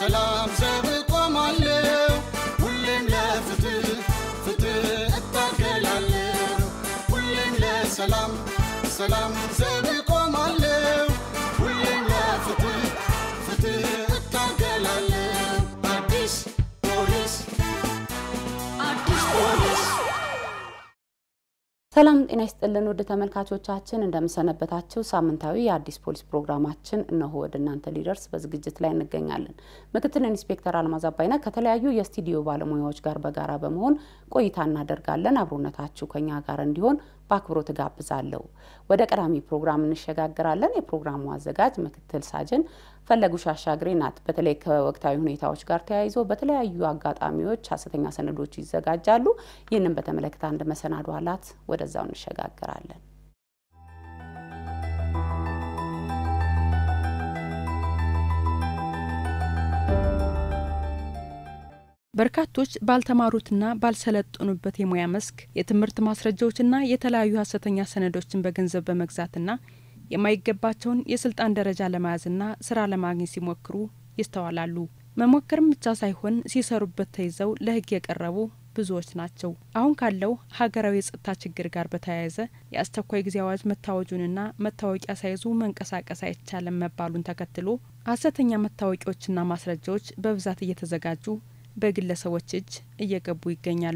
ለሰላም ዘብ ቆማለሁ ሁሌም ለፍትህ ፍትህ እታገላለሁ ሁሌም ለሰላም ሰላም ዘብ ቆማለሁ ሁሌም ለፍትህ ፍትህ እታገላለሁ አዲስ ፖሊስ አዲስ ፖሊስ ሰላም ጤና ይስጥልን ውድ ተመልካቾቻችን እንደምሰነበታችሁ። ሳምንታዊ የአዲስ ፖሊስ ፕሮግራማችን እነሆ ወደ እናንተ ሊደርስ በዝግጅት ላይ እንገኛለን። ምክትል ኢንስፔክተር አልማዝ አባይነህ ከተለያዩ የስቱዲዮ ባለሙያዎች ጋር በጋራ በመሆን ቆይታ እናደርጋለን። አብሮነታችሁ ከኛ ጋር እንዲሆን በአክብሮት እጋብዛለሁ። ወደ ቀዳሚ ፕሮግራም እንሸጋግራለን። የፕሮግራሙ አዘጋጅ ምክትል ሳጅን ፈለጉሽ አሻግሬ ናት። በተለይ ከወቅታዊ ሁኔታዎች ጋር ተያይዞ በተለያዩ አጋጣሚዎች ሀሰተኛ ሰነዶች ይዘጋጃሉ። ይህንን በተመለከተ አንድ መሰናዶ አላት። ወደዛው እንሸጋግራለን። በርካቶች ባልተማሩትና ባልሰለጠኑበት የሙያ መስክ የትምህርት ማስረጃዎችና የተለያዩ ሀሰተኛ ሰነዶችን በገንዘብ በመግዛትና የማይገባቸውን የስልጣን ደረጃ ለመያዝና ስራ ለማግኘት ሲሞክሩ ይስተዋላሉ። መሞከርም ብቻ ሳይሆን ሲሰሩበት ተይዘው ለሕግ የቀረቡ ብዙዎች ናቸው። አሁን ካለው ሀገራዊ የጸጥታ ችግር ጋር በተያያዘ የአስቸኳይ ጊዜ አዋጅ መታወጁንና መታወቂያ ሳይዙ መንቀሳቀስ አይቻልም መባሉን ተከትሎ ሀሰተኛ መታወቂያዎችና ማስረጃዎች በብዛት እየተዘጋጁ በግለሰቦች እጅ እየገቡ ይገኛሉ።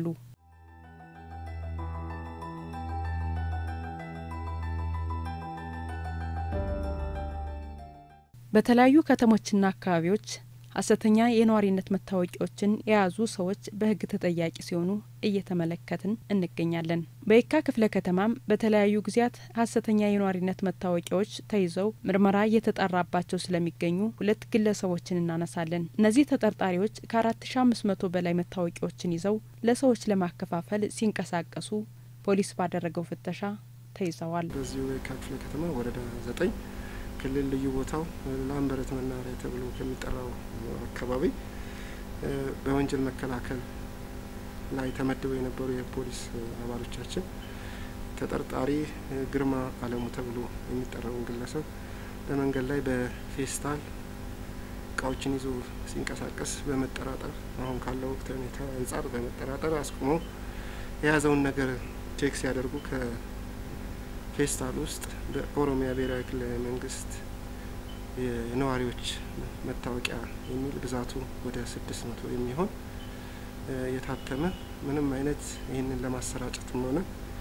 በተለያዩ ከተሞችና አካባቢዎች ሀሰተኛ የነዋሪነት መታወቂያዎችን የያዙ ሰዎች በሕግ ተጠያቂ ሲሆኑ እየተመለከትን እንገኛለን። በየካ ክፍለ ከተማም በተለያዩ ጊዜያት ሀሰተኛ የነዋሪነት መታወቂያዎች ተይዘው ምርመራ እየተጣራባቸው ስለሚገኙ ሁለት ግለሰቦችን እናነሳለን። እነዚህ ተጠርጣሪዎች ከአራት ሺ አምስት መቶ በላይ መታወቂያዎችን ይዘው ለሰዎች ለማከፋፈል ሲንቀሳቀሱ ፖሊስ ባደረገው ፍተሻ ተይዘዋል። በዚሁ የካ ክፍለ ከተማ ወረዳ ዘጠኝ ክልል ልዩ ቦታው ላምበረት መናኸሪያ ተብሎ ከሚጠራው አካባቢ በወንጀል መከላከል ላይ ተመድበው የነበሩ የፖሊስ አባሎቻችን ተጠርጣሪ ግርማ አለሙ ተብሎ የሚጠራውን ግለሰብ በመንገድ ላይ በፌስታል እቃዎችን ይዞ ሲንቀሳቀስ በመጠራጠር አሁን ካለው ወቅታዊ ሁኔታ አንጻር በመጠራጠር አስቁመው የያዘውን ነገር ቼክ ሲያደርጉ ፌስታል ውስጥ በኦሮሚያ ብሔራዊ ክልላዊ መንግስት የነዋሪዎች መታወቂያ የሚል ብዛቱ ወደ ስድስት መቶ የሚሆን የታተመ ምንም አይነት ይህንን ለማሰራጨትም ሆነ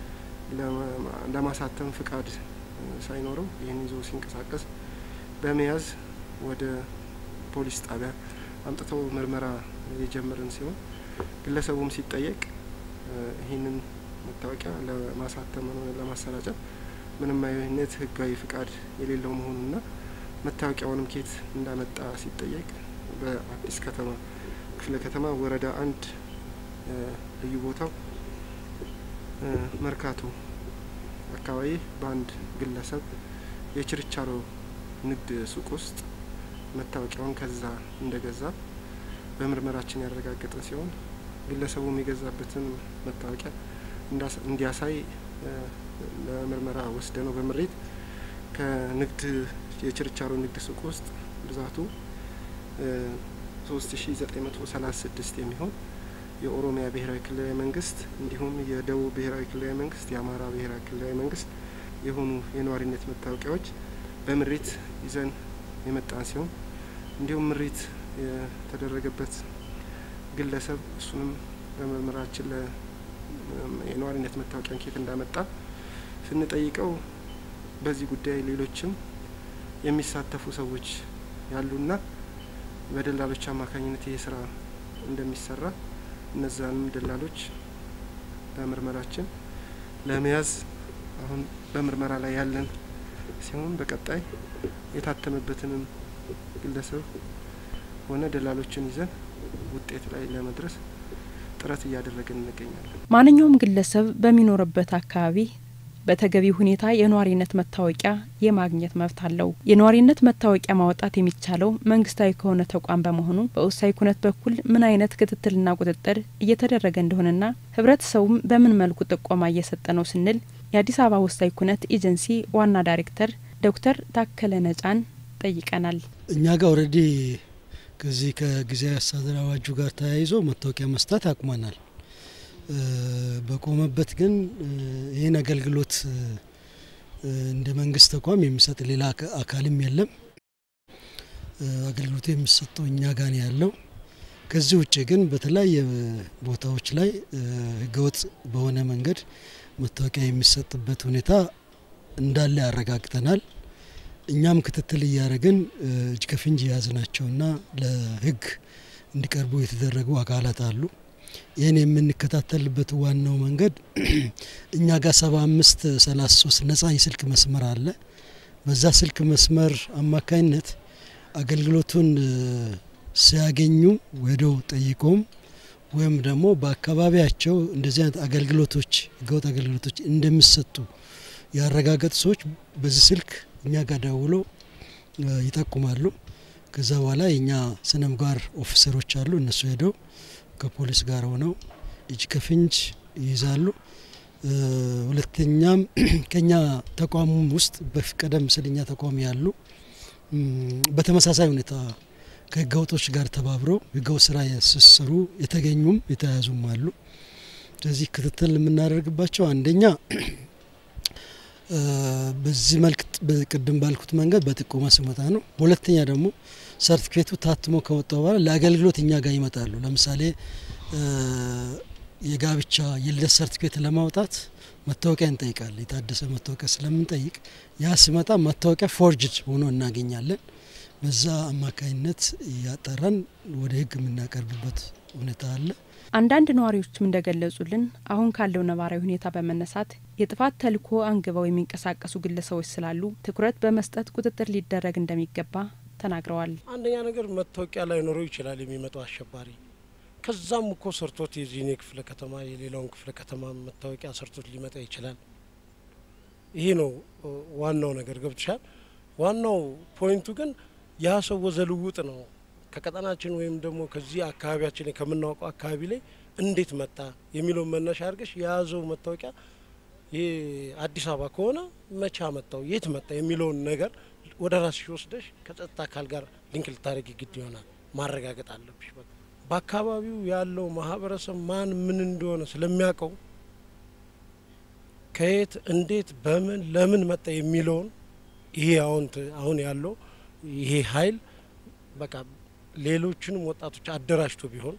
ለማሳተም ፍቃድ ሳይኖረው ይህን ይዞ ሲንቀሳቀስ በመያዝ ወደ ፖሊስ ጣቢያ አምጥተው ምርመራ የጀመርን ሲሆን ግለሰቡም ሲጠየቅ ይህንን መታወቂያ ለማሳተም ሆነ ለማሰራጨት ምንም አይነት ህጋዊ ፍቃድ የሌለው መሆኑና መታወቂያውንም ኬት እንዳመጣ ሲጠየቅ በአዲስ ከተማ ክፍለ ከተማ ወረዳ አንድ ልዩ ቦታው መርካቶ አካባቢ በአንድ ግለሰብ የችርቻሮ ንግድ ሱቅ ውስጥ መታወቂያውን ከዛ እንደገዛ በምርመራችን ያረጋገጠ ሲሆን ግለሰቡም የገዛበትን መታወቂያ እንዲያሳይ ለምርመራ ወስደ ነው በምሬት ከንግድ የችርቻሮ ንግድ ሱቅ ውስጥ ብዛቱ ሶስት ሺ ዘጠኝ መቶ ሰላሳ ስድስት የሚሆን የኦሮሚያ ብሔራዊ ክልላዊ መንግስት እንዲሁም የደቡብ ብሔራዊ ክልላዊ መንግስት፣ የአማራ ብሔራዊ ክልላዊ መንግስት የሆኑ የነዋሪነት መታወቂያዎች በምሬት ይዘን የመጣን ሲሆን እንዲሁም ምሬት የተደረገበት ግለሰብ እሱንም በምርመራችን የነዋሪነት መታወቂያን ኬት እንዳመጣ ስንጠይቀው በዚህ ጉዳይ ሌሎችም የሚሳተፉ ሰዎች ያሉና በደላሎች አማካኝነት ይህ ስራ እንደሚሰራ እነዛንም ደላሎች በምርመራችን ለመያዝ አሁን በምርመራ ላይ ያለን ሲሆን በቀጣይ የታተመበትንም ግለሰብ ሆነ ደላሎችን ይዘን ውጤት ላይ ለመድረስ ጥረት እያደረግን እንገኛለን። ማንኛውም ግለሰብ በሚኖርበት አካባቢ በተገቢ ሁኔታ የነዋሪነት መታወቂያ የማግኘት መብት አለው። የነዋሪነት መታወቂያ ማውጣት የሚቻለው መንግስታዊ ከሆነ ተቋም በመሆኑ በወሳኝ ኩነት በኩል ምን አይነት ክትትልና ቁጥጥር እየተደረገ እንደሆነና ህብረተሰቡም በምን መልኩ ጥቆማ እየሰጠ ነው ስንል የአዲስ አበባ ወሳኝ ኩነት ኤጀንሲ ዋና ዳይሬክተር ዶክተር ታከለ ነጫን ጠይቀናል። እኛ ጋር ኦልሬዲ ከዚህ ከጊዜያዊ አስተዳደር አዋጁ ጋር ተያይዞ መታወቂያ መስጠት አቁመናል። በቆመበት ግን ይህን አገልግሎት እንደ መንግስት ተቋም የሚሰጥ ሌላ አካልም የለም። አገልግሎቱ የሚሰጠው እኛ ጋር ነው ያለው። ከዚህ ውጭ ግን በተለያየ ቦታዎች ላይ ህገወጥ በሆነ መንገድ መታወቂያ የሚሰጥበት ሁኔታ እንዳለ ያረጋግጠናል። እኛም ክትትል እያደረግን እጅ ከፍንጅ የያዝናቸውና ለህግ እንዲቀርቡ የተደረጉ አካላት አሉ። ይህን የምንከታተልበት ዋናው መንገድ እኛ ጋር ሰባ አምስት ሰላሳ ሶስት ነጻ የስልክ መስመር አለ። በዛ ስልክ መስመር አማካኝነት አገልግሎቱን ሲያገኙ ወደው ጠይቆም ወይም ደግሞ በአካባቢያቸው እንደዚህ አይነት አገልግሎቶች ህገወጥ አገልግሎቶች እንደሚሰጡ ያረጋገጡ ሰዎች በዚህ ስልክ እኛ ጋር ደውሎ ይጠቁማሉ። ከዛ በኋላ የእኛ ስነ ምግባር ኦፊሰሮች አሉ። እነሱ ሄደው ከፖሊስ ጋር ሆነው እጅ ከፍንጅ ይይዛሉ። ሁለተኛም ከኛ ተቋም ውስጥ ቀደም ሲል እኛ ተቋም ያሉ በተመሳሳይ ሁኔታ ከህገወጦች ጋር ተባብረው ህገወጥ ስራ ሲሰሩ የተገኙም የተያዙም አሉ። ስለዚህ ክትትል የምናደርግባቸው አንደኛ በዚህ መልክ ቅድም ባልኩት መንገድ በጥቆማ ሲመጣ ነው። ሁለተኛ ደግሞ ሰርቲፊኬቱ ታትሞ ከወጣ በኋላ ለአገልግሎት እኛ ጋር ይመጣሉ። ለምሳሌ የጋብቻ የልደት ሰርቲፊኬት ለማውጣት መታወቂያ እንጠይቃለን። የታደሰ መታወቂያ ስለምንጠይቅ ያ ሲመጣ መታወቂያ ፎርጅድ ሆኖ እናገኛለን። በዛ አማካኝነት እያጠራን ወደ ህግ የምናቀርብበት ሁኔታ አለ። አንዳንድ ነዋሪዎችም እንደገለጹልን አሁን ካለው ነባራዊ ሁኔታ በመነሳት የጥፋት ተልዕኮ አንግበው የሚንቀሳቀሱ ግለሰቦች ስላሉ ትኩረት በመስጠት ቁጥጥር ሊደረግ እንደሚገባ ተናግረዋል። አንደኛ ነገር መታወቂያ ላይኖረው ይችላል የሚመጣው አሸባሪ። ከዛም እኮ ሰርቶት የዚህኔ ክፍለ ከተማ የሌላውን ክፍለ ከተማ መታወቂያ ሰርቶት ሊመጣ ይችላል። ይሄ ነው ዋናው ነገር ገብትሻል። ዋናው ፖይንቱ ግን ያ ሰው ወዘልውጥ ነው ከቀጠናችን ወይም ደግሞ ከዚህ አካባቢያችን ከምናውቀው አካባቢ ላይ እንዴት መጣ የሚለውን መነሻ አድርገሽ የያዘው መታወቂያ ይህ አዲስ አበባ ከሆነ መቻ መጣው የት መጣ የሚለውን ነገር ወደ ራስሽ ወስደሽ ከጸጥታ አካል ጋር ሊንክ ልታደረግ ግድ ይሆናል። ማረጋገጥ አለብሽ። በቃ በአካባቢው ያለው ማህበረሰብ ማን ምን እንደሆነ ስለሚያውቀው ከየት እንዴት በምን ለምን መጣ የሚለውን ይሄ አሁን አሁን ያለው ይሄ ኃይል በቃ ሌሎችንም ወጣቶች አደራጅቶ ቢሆን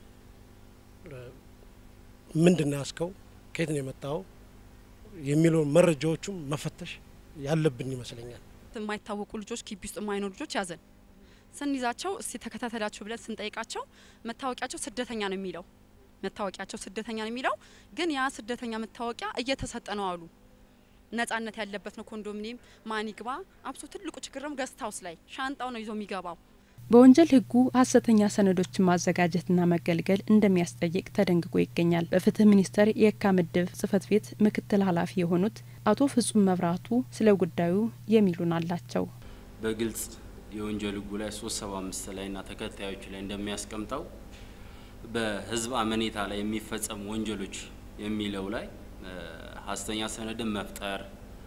ምንድን ነው ያስከው ከየት ነው የመጣው የሚለውን መረጃዎቹም መፈተሽ ያለብን ይመስለኛል። የማይታወቁ ልጆች ግቢ ውስጥ የማይኖሩ ልጆች ያዘን ስንይዛቸው እስቲ ተከታተላቸው ብለን ስንጠይቃቸው መታወቂያቸው ስደተኛ ነው የሚለው መታወቂያቸው ስደተኛ ነው የሚለው ግን ያ ስደተኛ መታወቂያ እየተሰጠ ነው አሉ። ነጻነት ያለበት ነው ኮንዶሚኒየም ማን ይግባ። አብሶ ትልቁ ችግርም ገስት ሀውስ ላይ ሻንጣው ነው ይዞ የሚገባው። በወንጀል ሕጉ ሀሰተኛ ሰነዶችን ማዘጋጀትና መገልገል እንደሚያስጠይቅ ተደንግጎ ይገኛል። በፍትህ ሚኒስቴር የካ ምድብ ጽህፈት ቤት ምክትል ኃላፊ የሆኑት አቶ ፍጹም መብራቱ ስለ ጉዳዩ የሚሉን አላቸው። በግልጽ የወንጀል ሕጉ ላይ ሶስት ሰባ አምስት ላይ ና ተከታዮች ላይ እንደሚያስቀምጠው በህዝብ አመኔታ ላይ የሚፈጸሙ ወንጀሎች የሚለው ላይ ሀሰተኛ ሰነድን መፍጠር፣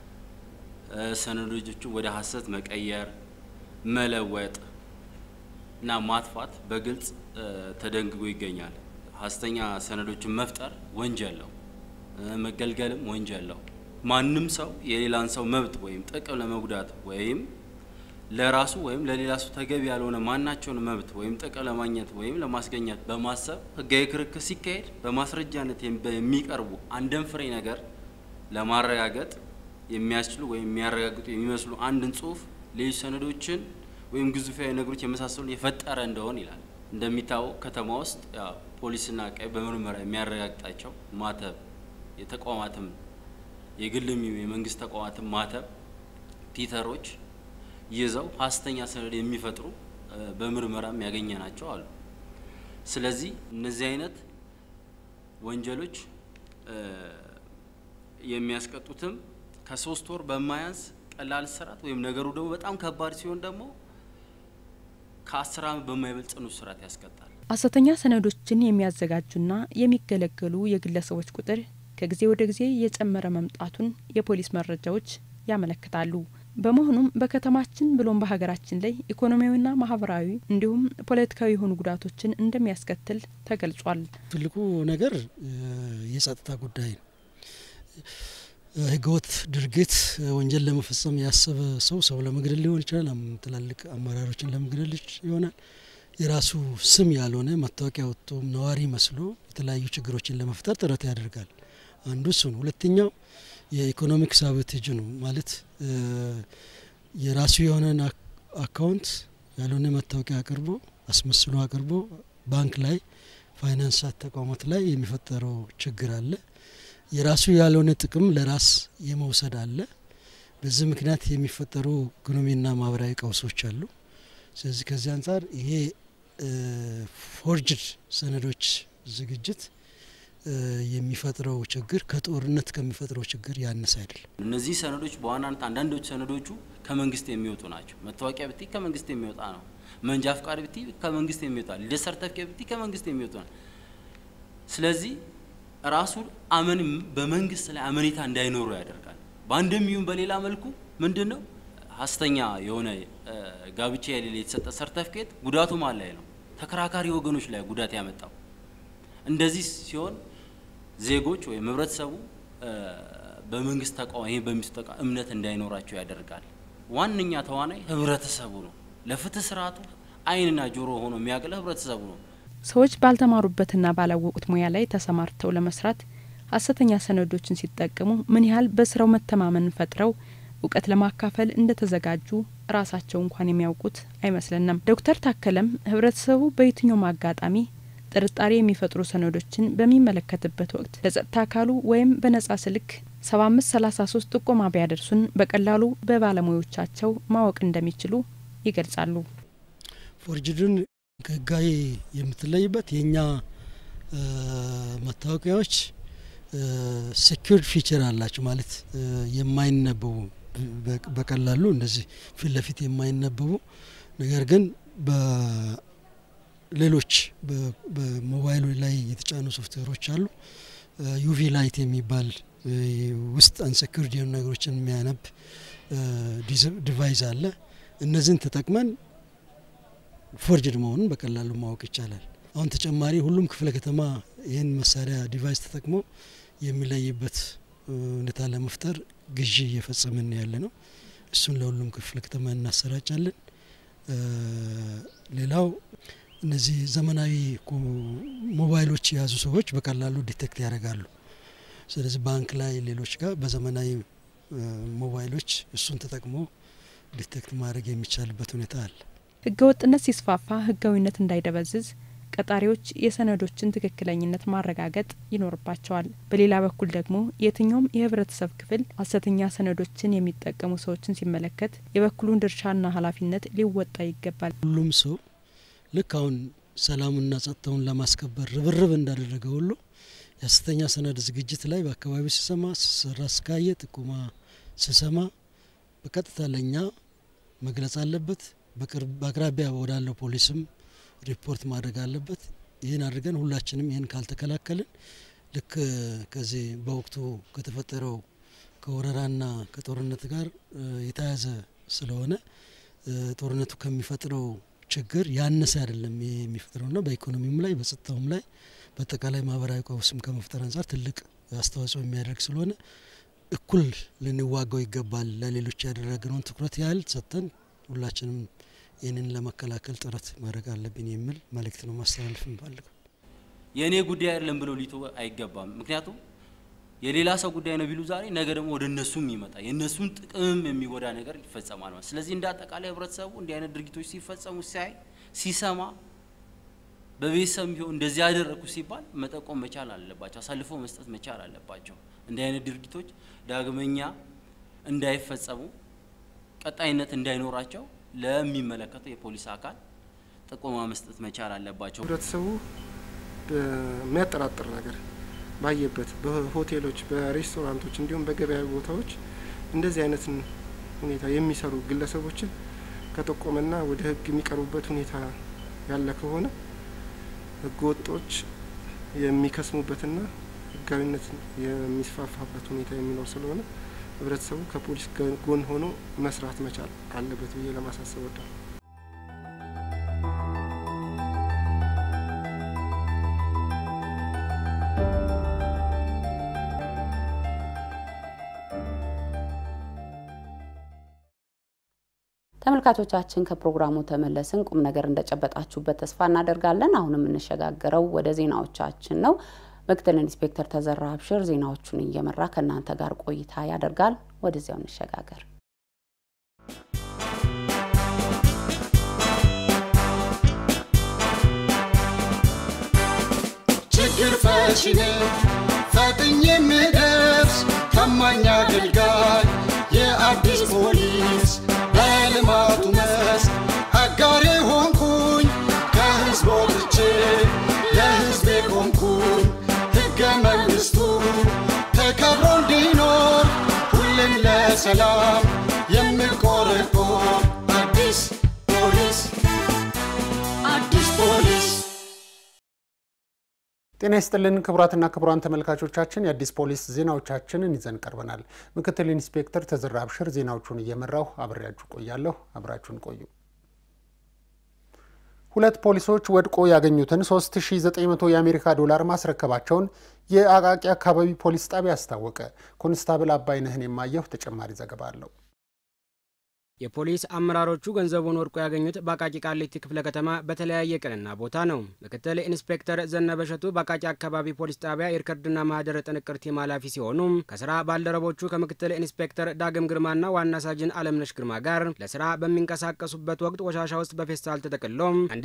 ሰነዶችን ወደ ሀሰት መቀየር፣ መለወጥ እና ማጥፋት በግልጽ ተደንግጎ ይገኛል። ሀሰተኛ ሰነዶችን መፍጠር ወንጀል ነው፣ መገልገልም ወንጀል ነው። ማንም ሰው የሌላን ሰው መብት ወይም ጥቅም ለመጉዳት ወይም ለራሱ ወይም ለሌላ ሰው ተገቢ ያልሆነ ማናቸውን መብት ወይም ጥቅም ለማግኘት ወይም ለማስገኘት በማሰብ ህጋዊ ክርክር ሲካሄድ በማስረጃነት የሚቀርቡ አንድን ፍሬ ነገር ለማረጋገጥ የሚያስችሉ ወይም የሚያረጋግጡ የሚመስሉ አንድን ጽሁፍ ሌሎች ሰነዶችን ወይም ግዙፋዊ ነገሮች የመሳሰሉን የፈጠረ እንደሆን ይላል። እንደሚታወቅ ከተማ ውስጥ ፖሊስና ቀይ በምርመራ የሚያረጋግጣቸው ማተብ የተቋማትም የግልም የመንግስት ተቋማትም ማተብ ፒተሮች ይዘው ሀሰተኛ ሰነድ የሚፈጥሩ በምርመራም ያገኘ ናቸው አሉ። ስለዚህ እነዚህ አይነት ወንጀሎች የሚያስቀጡትም ከሶስት ወር በማያንስ ቀላል እስራት ወይም ነገሩ ደግሞ በጣም ከባድ ሲሆን ደግሞ ከአስር ዓመት በማይበልጥ ጽኑ እስራት ያስቀጣል። ሀሰተኛ ሰነዶችን የሚያዘጋጁና የሚገለገሉ የግለሰቦች ቁጥር ከጊዜ ወደ ጊዜ እየጨመረ መምጣቱን የፖሊስ መረጃዎች ያመለክታሉ። በመሆኑም በከተማችን ብሎም በሀገራችን ላይ ኢኮኖሚያዊና ማህበራዊ እንዲሁም ፖለቲካዊ የሆኑ ጉዳቶችን እንደሚያስከትል ተገልጿል። ትልቁ ነገር የጸጥታ ጉዳይ ነው። ህገወጥ ድርጊት ወንጀል ለመፈጸም ያሰበ ሰው ሰው ለመግደል ሊሆን ይችላል። ትላልቅ አመራሮችን ለመግደል ይሆናል። የራሱ ስም ያልሆነ መታወቂያ ወጥቶ ነዋሪ መስሎ የተለያዩ ችግሮችን ለመፍጠር ጥረት ያደርጋል። አንዱ እሱ ነው። ሁለተኛው የኢኮኖሚክ ሳቦቴጅ ነው። ማለት የራሱ የሆነን አካውንት ያልሆነ መታወቂያ አቅርቦ አስመስሎ አቅርቦ ባንክ ላይ ፋይናንስ ተቋማት ላይ የሚፈጠረው ችግር አለ። የራሱ ያልሆነ ጥቅም ለራስ የመውሰድ አለ። በዚህ ምክንያት የሚፈጠሩ ኢኮኖሚና ማህበራዊ ቀውሶች አሉ። ስለዚህ ከዚህ አንጻር ይሄ ፎርጅድ ሰነዶች ዝግጅት የሚፈጥረው ችግር ከጦርነት ከሚፈጥረው ችግር ያነሰ አይደለም። እነዚህ ሰነዶች በዋናነት አንዳንዶቹ ሰነዶቹ ከመንግስት የሚወጡ ናቸው። መታወቂያ ብቲ ከመንግስት የሚወጣ ነው። መንጃ ፍቃድ ብቲ ከመንግስት የሚወጣ ልደት ሰርተፍኬት ብቲ ከመንግስት የሚወጡ ነው። ስለዚህ ራሱ አመን በመንግስት ላይ አመኔታ እንዳይኖሩ ያደርጋል። በአንድም ይሁን በሌላ መልኩ ምንድን ነው ሀሰተኛ የሆነ ጋብቻ የሌለ የተሰጠ ሰርተፍኬት ጉዳቱ ማን ላይ ነው? ተከራካሪ ወገኖች ላይ ጉዳት ያመጣው። እንደዚህ ሲሆን ዜጎች ወይም ህብረተሰቡ በመንግስት ተቃዋሚ ይሄ በሚሰጠው እምነት እንዳይኖራቸው ያደርጋል። ዋነኛ ተዋናይ ህብረተሰቡ ነው። ለፍትህ ስርዓቱ አይንና ጆሮ ሆኖ የሚያገለ ህብረተሰቡ ነው። ሰዎች ባልተማሩበትና ባላወቁት ሙያ ላይ ተሰማርተው ለመስራት ሀሰተኛ ሰነዶችን ሲጠቀሙ ምን ያህል በስራው መተማመን ፈጥረው እውቀት ለማካፈል እንደተዘጋጁ ራሳቸው እንኳን የሚያውቁት አይመስለንም። ዶክተር ታከለም ህብረተሰቡ በየትኛውም አጋጣሚ ጥርጣሬ የሚፈጥሩ ሰነዶችን በሚመለከትበት ወቅት ለጸጥታ አካሉ ወይም በነጻ ስልክ ሰባ አምስት ሰላሳ ሶስት ጥቆማ ቢያደርሱን በቀላሉ በባለሙያዎቻቸው ማወቅ እንደሚችሉ ይገልጻሉ። ፎርጅድን ከህጋዊ የምትለይበት የእኛ መታወቂያዎች ሴኪርድ ፊቸር አላቸው ማለት የማይነበቡ በቀላሉ እንደዚህ ፊት ለፊት የማይነበቡ ነገር ግን በሌሎች በሞባይሉ ላይ የተጫኑ ሶፍትዌሮች አሉ። ዩቪ ላይት የሚባል ውስጥ አንሴኪርድ የሆኑ ነገሮችን የሚያነብ ዲቫይስ አለ። እነዚህን ተጠቅመን ፎርጅድ መሆኑን በቀላሉ ማወቅ ይቻላል። አሁን ተጨማሪ ሁሉም ክፍለ ከተማ ይህን መሳሪያ ዲቫይስ ተጠቅሞ የሚለይበት ሁኔታ ለመፍጠር ግዢ እየፈጸምን ያለ ነው። እሱን ለሁሉም ክፍለ ከተማ እናሰራጫለን። ሌላው እነዚህ ዘመናዊ ሞባይሎች የያዙ ሰዎች በቀላሉ ዲቴክት ያደርጋሉ። ስለዚህ ባንክ ላይ ሌሎች ጋር በዘመናዊ ሞባይሎች እሱን ተጠቅሞ ዲቴክት ማድረግ የሚቻልበት ሁኔታ አለ። ህገ ወጥነት ሲስፋፋ ህጋዊነት እንዳይደበዝዝ ቀጣሪዎች የሰነዶችን ትክክለኝነት ማረጋገጥ ይኖርባቸዋል። በሌላ በኩል ደግሞ የትኛውም የህብረተሰብ ክፍል ሀሰተኛ ሰነዶችን የሚጠቀሙ ሰዎችን ሲመለከት የበኩሉን ድርሻና ኃላፊነት ሊወጣ ይገባል። ሁሉም ሰው ልክ አሁን ሰላሙና ጸጥታውን ለማስከበር ርብርብ እንዳደረገ ሁሉ የሀሰተኛ ሰነድ ዝግጅት ላይ በአካባቢው ሲሰማ ሲሰራ እስካየ ጥቁማ ሲሰማ በቀጥታ ለእኛ መግለጽ አለበት። በአቅራቢያ ወዳለው ፖሊስም ሪፖርት ማድረግ አለበት። ይህን አድርገን ሁላችንም ይህን ካልተከላከልን ልክ ከዚህ በወቅቱ ከተፈጠረው ከወረራና ከጦርነት ጋር የተያያዘ ስለሆነ ጦርነቱ ከሚፈጥረው ችግር ያነሰ አይደለም የሚፈጥረውና በኢኮኖሚውም ላይ በጸጥታውም ላይ በአጠቃላይ ማህበራዊ ቀውስም ከመፍጠር አንጻር ትልቅ አስተዋጽኦ የሚያደርግ ስለሆነ እኩል ልንዋጋው ይገባል። ለሌሎች ያደረግነውን ትኩረት ያህል ሰጥተን ሁላችንም ይህንን ለመከላከል ጥረት ማድረግ አለብን የሚል መልእክት ነው ማስተላለፍ እንፈልገው። የእኔ ጉዳይ አይደለም ብለው ሊቶ አይገባም። ምክንያቱም የሌላ ሰው ጉዳይ ነው ቢሉ ዛሬ ነገ ደግሞ ወደ እነሱም ይመጣ የእነሱን ጥቅም የሚጎዳ ነገር ይፈጸማል ማለት። ስለዚህ እንደ አጠቃላይ ህብረተሰቡ እንዲህ አይነት ድርጊቶች ሲፈጸሙ ሲያይ ሲሰማ በቤተሰብ ቢሆን እንደዚህ ያደረግኩ ሲባል መጠቆም መቻል አለባቸው፣ አሳልፎ መስጠት መቻል አለባቸው። እንዲህ አይነት ድርጊቶች ዳግመኛ እንዳይፈጸሙ ቀጣይነት እንዳይኖራቸው ለሚመለከተው የፖሊስ አካል ጥቆማ መስጠት መቻል አለባቸው። ህብረተሰቡ በሚያጠራጥር ነገር ባየበት በሆቴሎች፣ በሬስቶራንቶች እንዲሁም በገበያ ቦታዎች እንደዚህ አይነትን ሁኔታ የሚሰሩ ግለሰቦችን ከጠቆመና ወደ ህግ የሚቀርቡበት ሁኔታ ያለ ከሆነ ህገ ወጦች የሚከስሙበትና ህጋዊነት የሚስፋፋበት ሁኔታ የሚኖር ስለሆነ ህብረተሰቡ ከፖሊስ ጎን ሆኖ መስራት መቻል አለበት ብዬ ለማሳሰብ ወዳለሁ። ተመልካቾቻችን ከፕሮግራሙ ተመለስን። ቁም ነገር እንደጨበጣችሁበት ተስፋ እናደርጋለን። አሁን የምንሸጋገረው ወደ ዜናዎቻችን ነው። ምክትል ኢንስፔክተር ተዘራ አብሽር ዜናዎቹን እየመራ ከእናንተ ጋር ቆይታ ያደርጋል። ወደዚያው እንሸጋገር። ችግር ፈቺ ነኝ ፈጥኜ የምደርስ ታማኝ አገልጋይ የአዲስ ፖሊስ በልማቱ መስክ አጋሬ ሆንኩኝ ከህዝብ ወጥቼ ለህዝቤ ቆምኩኝ ሕገ መንግሥቱ ተከብሮ እንዲኖር ሁሌም ለሰላም የምቆረቆር አዲስ ፖሊስ አዲስ ፖሊስ ጤና ይስጥልን ክቡራትና ክቡራን ተመልካቾቻችን የአዲስ ፖሊስ ዜናዎቻችንን ይዘን ቀርበናል። ምክትል ኢንስፔክተር ተዘራ አብሽር ዜናዎቹን እየመራሁ አብሬያችሁ ቆያለሁ። አብራችሁን ቆዩ። ሁለት ፖሊሶች ወድቆ ያገኙትን 3900 የአሜሪካ ዶላር ማስረከባቸውን የአቃቂ አካባቢ ፖሊስ ጣቢያ አስታወቀ። ኮንስታብል አባይነህን የማየሁ ተጨማሪ ዘገባ አለው። የፖሊስ አመራሮቹ ገንዘቡን ወድቆ ያገኙት በአቃቂ ቃሊቲ ክፍለ ከተማ በተለያየ ቀንና ቦታ ነው። ምክትል ኢንስፔክተር ዘነበሸቱ በአቃቂ አካባቢ ፖሊስ ጣቢያ የሪከርድና ማህደር ጥንቅር ቲም ኃላፊ ሲሆኑ ከስራ ባልደረቦቹ ከምክትል ኢንስፔክተር ዳግም ግርማና ዋና ሳጅን አለምነሽ ግርማ ጋር ለስራ በሚንቀሳቀሱበት ወቅት ቆሻሻ ውስጥ በፌስታል ተጠቅሎ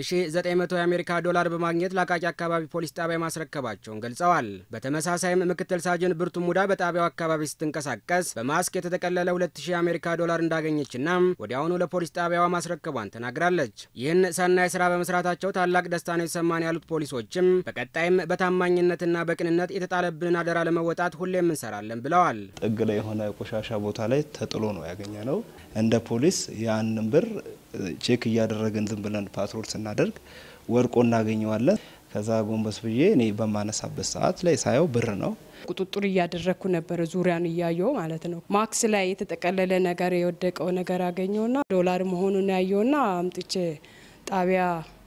1900 የአሜሪካ ዶላር በማግኘት ለአቃቂ አካባቢ ፖሊስ ጣቢያ ማስረከባቸውን ገልጸዋል። በተመሳሳይም ምክትል ሳጅን ብርቱ ሙዳ በጣቢያው አካባቢ ስትንቀሳቀስ በማስክ የተጠቀለለ 2000 የአሜሪካ ዶላር እንዳገኘችና ወዲያውኑ ለፖሊስ ጣቢያዋ ማስረከቧን ተናግራለች። ይህን ሰናይ ስራ በመስራታቸው ታላቅ ደስታ ነው የተሰማን ያሉት ፖሊሶችም በቀጣይም በታማኝነትና በቅንነት የተጣለብንን አደራ ለመወጣት ሁሌም እንሰራለን ብለዋል። ጥግ ላይ የሆነ ቆሻሻ ቦታ ላይ ተጥሎ ነው ያገኘ ነው። እንደ ፖሊስ ያንን ብር ቼክ እያደረግን ዝም ብለን ፓትሮል ስናደርግ ወድቆ እናገኘዋለን። ከዛ ጎንበስ ብዬ እኔ በማነሳበት ሰዓት ላይ ሳየው ብር ነው። ቁጥጥር እያደረግኩ ነበረ፣ ዙሪያን እያየው ማለት ነው። ማክስ ላይ የተጠቀለለ ነገር የወደቀው ነገር አገኘውና ዶላር መሆኑን ያየውና አምጥቼ ጣቢያ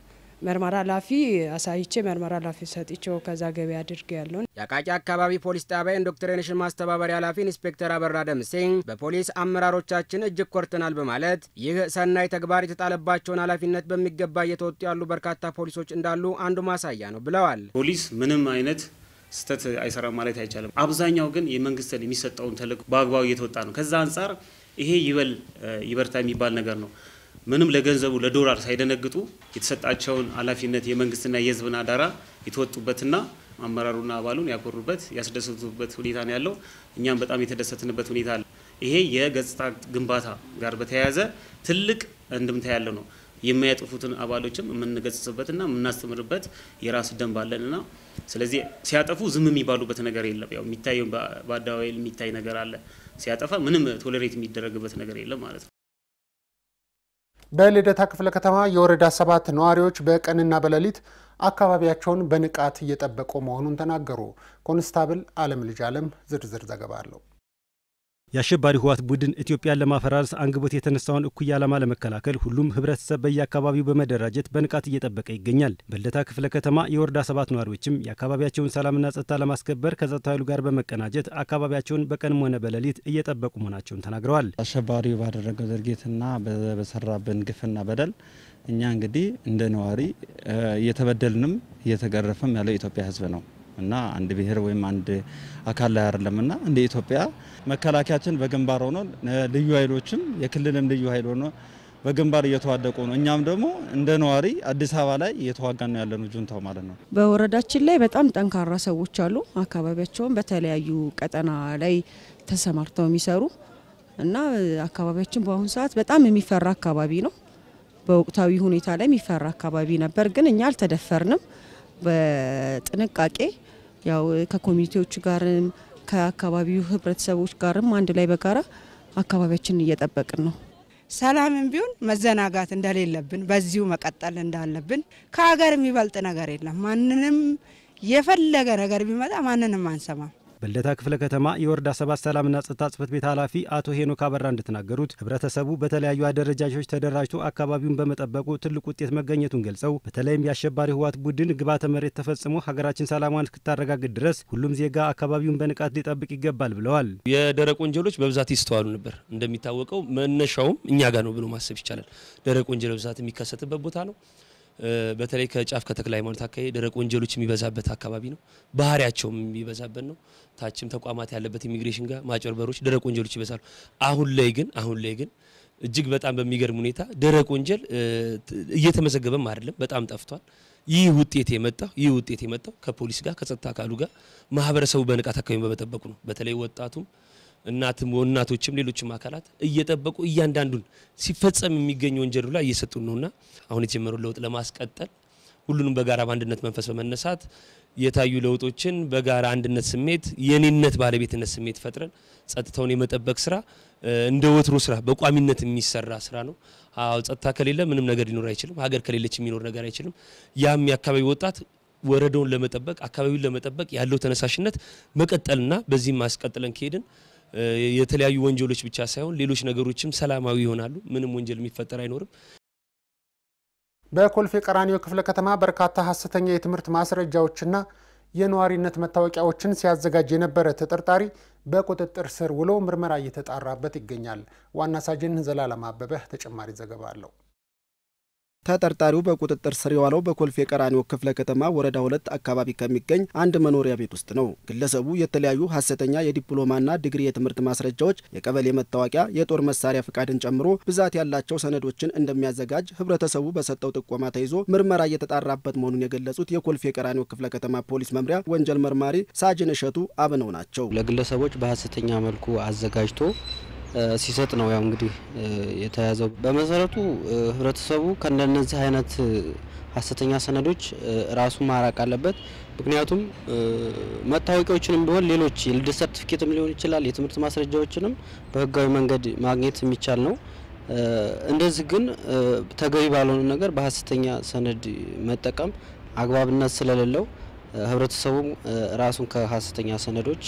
መርመራ ኃላፊ አሳይቼ መርመራ ኃላፊ ሰጥቼው ከዛ ገቢ አድርግ ያለውን የአቃቂ አካባቢ ፖሊስ ጣቢያ ኢንዶክትሪኔሽን ማስተባበሪያ ኃላፊ ኢንስፔክተር አበራ ደምሴ በፖሊስ አመራሮቻችን እጅግ ኮርተናል በማለት ይህ ሰናይ ተግባር የተጣለባቸውን ኃላፊነት በሚገባ እየተወጡ ያሉ በርካታ ፖሊሶች እንዳሉ አንዱ ማሳያ ነው ብለዋል። ፖሊስ ምንም አይነት ስህተት አይሰራም ማለት አይቻልም። አብዛኛው ግን የመንግስትን የሚሰጠውን ተልዕኮ በአግባቡ እየተወጣ ነው። ከዛ አንጻር ይሄ ይበል ይበርታ የሚባል ነገር ነው። ምንም ለገንዘቡ ለዶላር ሳይደነግጡ የተሰጣቸውን ኃላፊነት የመንግስትና የሕዝብን አደራ የተወጡበትና አመራሩና አባሉን ያኮሩበት ያስደሰቱበት ሁኔታ ነው ያለው። እኛም በጣም የተደሰትንበት ሁኔታ አለ። ይሄ የገጽታ ግንባታ ጋር በተያያዘ ትልቅ እንድምታ ያለው ነው። የሚያጠፉትን አባሎችም የምንገጽጽበትና የምናስተምርበት የራስ ደንብ አለንና ስለዚህ ሲያጠፉ ዝም የሚባሉበት ነገር የለም። ያው የሚታየው በአደባባይ የሚታይ ነገር አለ። ሲያጠፋ ምንም ቶሌሬት የሚደረግበት ነገር የለም ማለት ነው። በልደታ ክፍለ ከተማ የወረዳ ሰባት ነዋሪዎች በቀንና በሌሊት አካባቢያቸውን በንቃት እየጠበቁ መሆኑን ተናገሩ። ኮንስታብል አለም ልጅ አለም ዝርዝር ዘገባ አለው። የአሸባሪ ህወሓት ቡድን ኢትዮጵያን ለማፈራረስ አንግቦት የተነሳውን እኩይ ዓላማ ለመከላከል ሁሉም ህብረተሰብ በየአካባቢው በመደራጀት በንቃት እየጠበቀ ይገኛል። በልደታ ክፍለ ከተማ የወረዳ ሰባት ነዋሪዎችም የአካባቢያቸውን ሰላምና ጸጥታ ለማስከበር ከጸጥታ ኃይሉ ጋር በመቀናጀት አካባቢያቸውን በቀንም ሆነ በሌሊት እየጠበቁ መሆናቸውን ተናግረዋል። አሸባሪው ባደረገው ድርጊትና በሰራብን ግፍና በደል እኛ እንግዲህ እንደ ነዋሪ እየተበደልንም እየተገረፈም ያለው የኢትዮጵያ ህዝብ ነው እና አንድ ብሔር ወይም አንድ አካል ላይ አይደለምና እንደ ኢትዮጵያ መከላከያችን በግንባር ሆኖ ልዩ ኃይሎችም የክልልም ልዩ ኃይል ሆኖ በግንባር እየተዋደቁ ነው። እኛም ደግሞ እንደ ነዋሪ አዲስ አበባ ላይ እየተዋጋን ነው ያለነው ጁንታው ማለት ነው። በወረዳችን ላይ በጣም ጠንካራ ሰዎች አሉ። አካባቢያቸውን በተለያዩ ቀጠና ላይ ተሰማርተው የሚሰሩ እና አካባቢያችን በአሁኑ ሰዓት በጣም የሚፈራ አካባቢ ነው። በወቅታዊ ሁኔታ ላይ የሚፈራ አካባቢ ነበር፣ ግን እኛ አልተደፈርንም። በጥንቃቄ ያው ከኮሚኒቲዎች ጋርም ከአካባቢው ህብረተሰቦች ጋርም አንድ ላይ በጋራ አካባቢያችንን እየጠበቅን ነው። ሰላምን ቢሆን መዘናጋት እንደሌለብን በዚሁ መቀጠል እንዳለብን ከሀገር የሚበልጥ ነገር የለም። ማንንም የፈለገ ነገር ቢመጣ ማንንም አንሰማም። በልደታ ክፍለ ከተማ የወረዳ ሰባት ሰላምና ጸጥታ ጽሕፈት ቤት ኃላፊ አቶ ሄኖክ አበራ እንደተናገሩት ህብረተሰቡ በተለያዩ አደረጃጆች ተደራጅቶ አካባቢውን በመጠበቁ ትልቅ ውጤት መገኘቱን ገልጸው በተለይም የአሸባሪ ህወሓት ቡድን ግብዓተ መሬት ተፈጽሞ ሀገራችን ሰላሟን እስክታረጋግጥ ድረስ ሁሉም ዜጋ አካባቢውን በንቃት ሊጠብቅ ይገባል ብለዋል። የደረቅ ወንጀሎች በብዛት ይስተዋሉ ነበር። እንደሚታወቀው መነሻውም እኛ ጋር ነው ብሎ ማሰብ ይቻላል። ደረቅ ወንጀል በብዛት የሚከሰትበት ቦታ ነው። በተለይ ከጫፍ ከተክለ ሃይማኖት አካባቢ ደረቅ ወንጀሎች የሚበዛበት አካባቢ ነው። ባህሪያቸውም የሚበዛበት ነው። ታችም ተቋማት ያለበት ኢሚግሬሽን ጋር ማጭበርበሮች፣ ደረቅ ወንጀሎች ይበዛሉ። አሁን ላይ ግን አሁን ላይ ግን እጅግ በጣም በሚገርም ሁኔታ ደረቅ ወንጀል እየተመዘገበም አይደለም፣ በጣም ጠፍቷል። ይህ ውጤት የመጣው ይህ ውጤት የመጣው ከፖሊስ ጋር ከጸጥታ አካሉ ጋር ማህበረሰቡ በንቃት አካባቢ በመጠበቁ ነው። በተለይ ወጣቱም እናትም እናቶችም ሌሎችም አካላት እየጠበቁ እያንዳንዱን ሲፈጸም የሚገኝ ወንጀሉ ላይ እየሰጡን ነውና አሁን የተጀመረው ለውጥ ለማስቀጠል ሁሉንም በጋራ በአንድነት መንፈስ በመነሳት የታዩ ለውጦችን በጋራ አንድነት ስሜት የኔነት ባለቤትነት ስሜት ፈጥረን ጸጥታውን የመጠበቅ ስራ እንደ ወትሮ ስራ በቋሚነት የሚሰራ ስራ ነው። አዎ ጸጥታ ከሌለ ምንም ነገር ሊኖር አይችልም። ሀገር ከሌለች የሚኖር ነገር አይችልም። ያም የአካባቢ ወጣት ወረዳውን ለመጠበቅ አካባቢውን ለመጠበቅ ያለው ተነሳሽነት መቀጠልና በዚህም ማስቀጥለን ከሄድን የተለያዩ ወንጀሎች ብቻ ሳይሆን ሌሎች ነገሮችም ሰላማዊ ይሆናሉ። ምንም ወንጀል የሚፈጠር አይኖርም። በኮልፌ ቀራኒዮ ክፍለ ከተማ በርካታ ሀሰተኛ የትምህርት ማስረጃዎችና የነዋሪነት መታወቂያዎችን ሲያዘጋጅ የነበረ ተጠርጣሪ በቁጥጥር ስር ውሎ ምርመራ እየተጣራበት ይገኛል። ዋና ሳጅን ዘላለም አበበ ተጨማሪ ዘገባ አለው። ተጠርጣሪው በቁጥጥር ስር የዋለው በኮልፌ ቀራኒዮ ክፍለ ከተማ ወረዳ ሁለት አካባቢ ከሚገኝ አንድ መኖሪያ ቤት ውስጥ ነው። ግለሰቡ የተለያዩ ሀሰተኛ የዲፕሎማና ዲግሪ የትምህርት ማስረጃዎች፣ የቀበሌ መታወቂያ፣ የጦር መሳሪያ ፍቃድን ጨምሮ ብዛት ያላቸው ሰነዶችን እንደሚያዘጋጅ ህብረተሰቡ በሰጠው ጥቆማ ተይዞ ምርመራ እየተጣራበት መሆኑን የገለጹት የኮልፌ ቀራኒዮ ክፍለ ከተማ ፖሊስ መምሪያ ወንጀል መርማሪ ሳጅን እሸቱ አብነው ናቸው። ለግለሰቦች በሀሰተኛ መልኩ አዘጋጅቶ ሲሰጥ ነው ያው እንግዲህ የተያዘው። በመሰረቱ ህብረተሰቡ ከእንደነዚህ አይነት ሀሰተኛ ሰነዶች ራሱ ማራቅ አለበት። ምክንያቱም መታወቂያዎችንም ቢሆን ሌሎች የልደት ሰርቲፊኬትም ሊሆን ይችላል፣ የትምህርት ማስረጃዎችንም በህጋዊ መንገድ ማግኘት የሚቻል ነው። እንደዚህ ግን ተገቢ ባልሆነ ነገር በሀሰተኛ ሰነድ መጠቀም አግባብነት ስለሌለው ህብረተሰቡም ራሱን ከሀሰተኛ ሰነዶች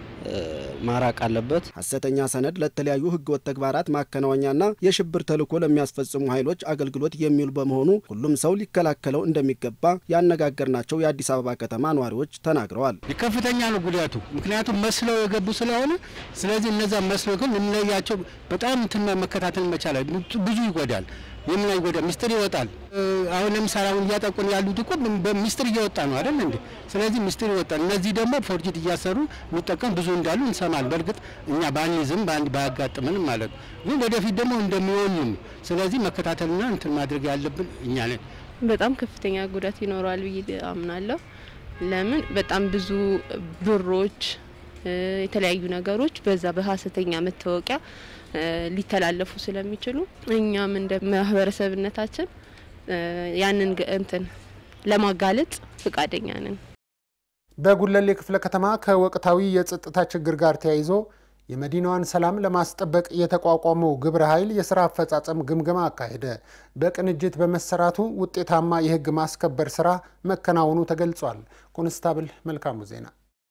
ማራቅ አለበት። ሀሰተኛ ሰነድ ለተለያዩ ህገወጥ ተግባራት ማከናወኛና የሽብር ተልዕኮ ለሚያስፈጽሙ ኃይሎች አገልግሎት የሚውል በመሆኑ ሁሉም ሰው ሊከላከለው እንደሚገባ ያነጋገርናቸው የአዲስ አበባ ከተማ ነዋሪዎች ተናግረዋል። ከፍተኛ ነው ጉዳቱ፣ ምክንያቱም መስለው የገቡ ስለሆነ ስለዚህ እነዛ መስለው ግን ልንለያቸው በጣም እንትን መከታተል መቻል ብዙ ይጎዳል። የምን አይጎዳ ሚስጥር ይወጣል። አሁን ለምሳሌ አሁን እያጠቁን ያሉት እኮ ሚስጥር እየወጣ ነው አይደል እንዴ? ስለዚህ ሚስጥር ይወጣል። እነዚህ ደግሞ ፎርጅት እያሰሩ የሚጠቀም ብዙ እንዳሉ እንሰማል። በእርግጥ እኛ ባንይዝም በአንድ ባያጋጥምንም ማለት ነው። ግን ወደፊት ደግሞ እንደሚሆንም ስለዚህ መከታተልና እንትን ማድረግ ያለብን እኛ ነን። በጣም ከፍተኛ ጉዳት ይኖረዋል ብዬ አምናለሁ። ለምን በጣም ብዙ ብሮች፣ የተለያዩ ነገሮች በዛ በሀሰተኛ መታወቂያ ሊተላለፉ ስለሚችሉ እኛም እንደ ማህበረሰብነታችን ያንን እንትን ለማጋለጥ ፈቃደኛ ነን። በጉለሌ ክፍለ ከተማ ከወቅታዊ የጸጥታ ችግር ጋር ተያይዞ የመዲናዋን ሰላም ለማስጠበቅ የተቋቋመው ግብረ ኃይል የስራ አፈጻጸም ግምገማ አካሄደ። በቅንጅት በመሰራቱ ውጤታማ የህግ ማስከበር ስራ መከናወኑ ተገልጿል። ኮንስታብል መልካሙ ዜና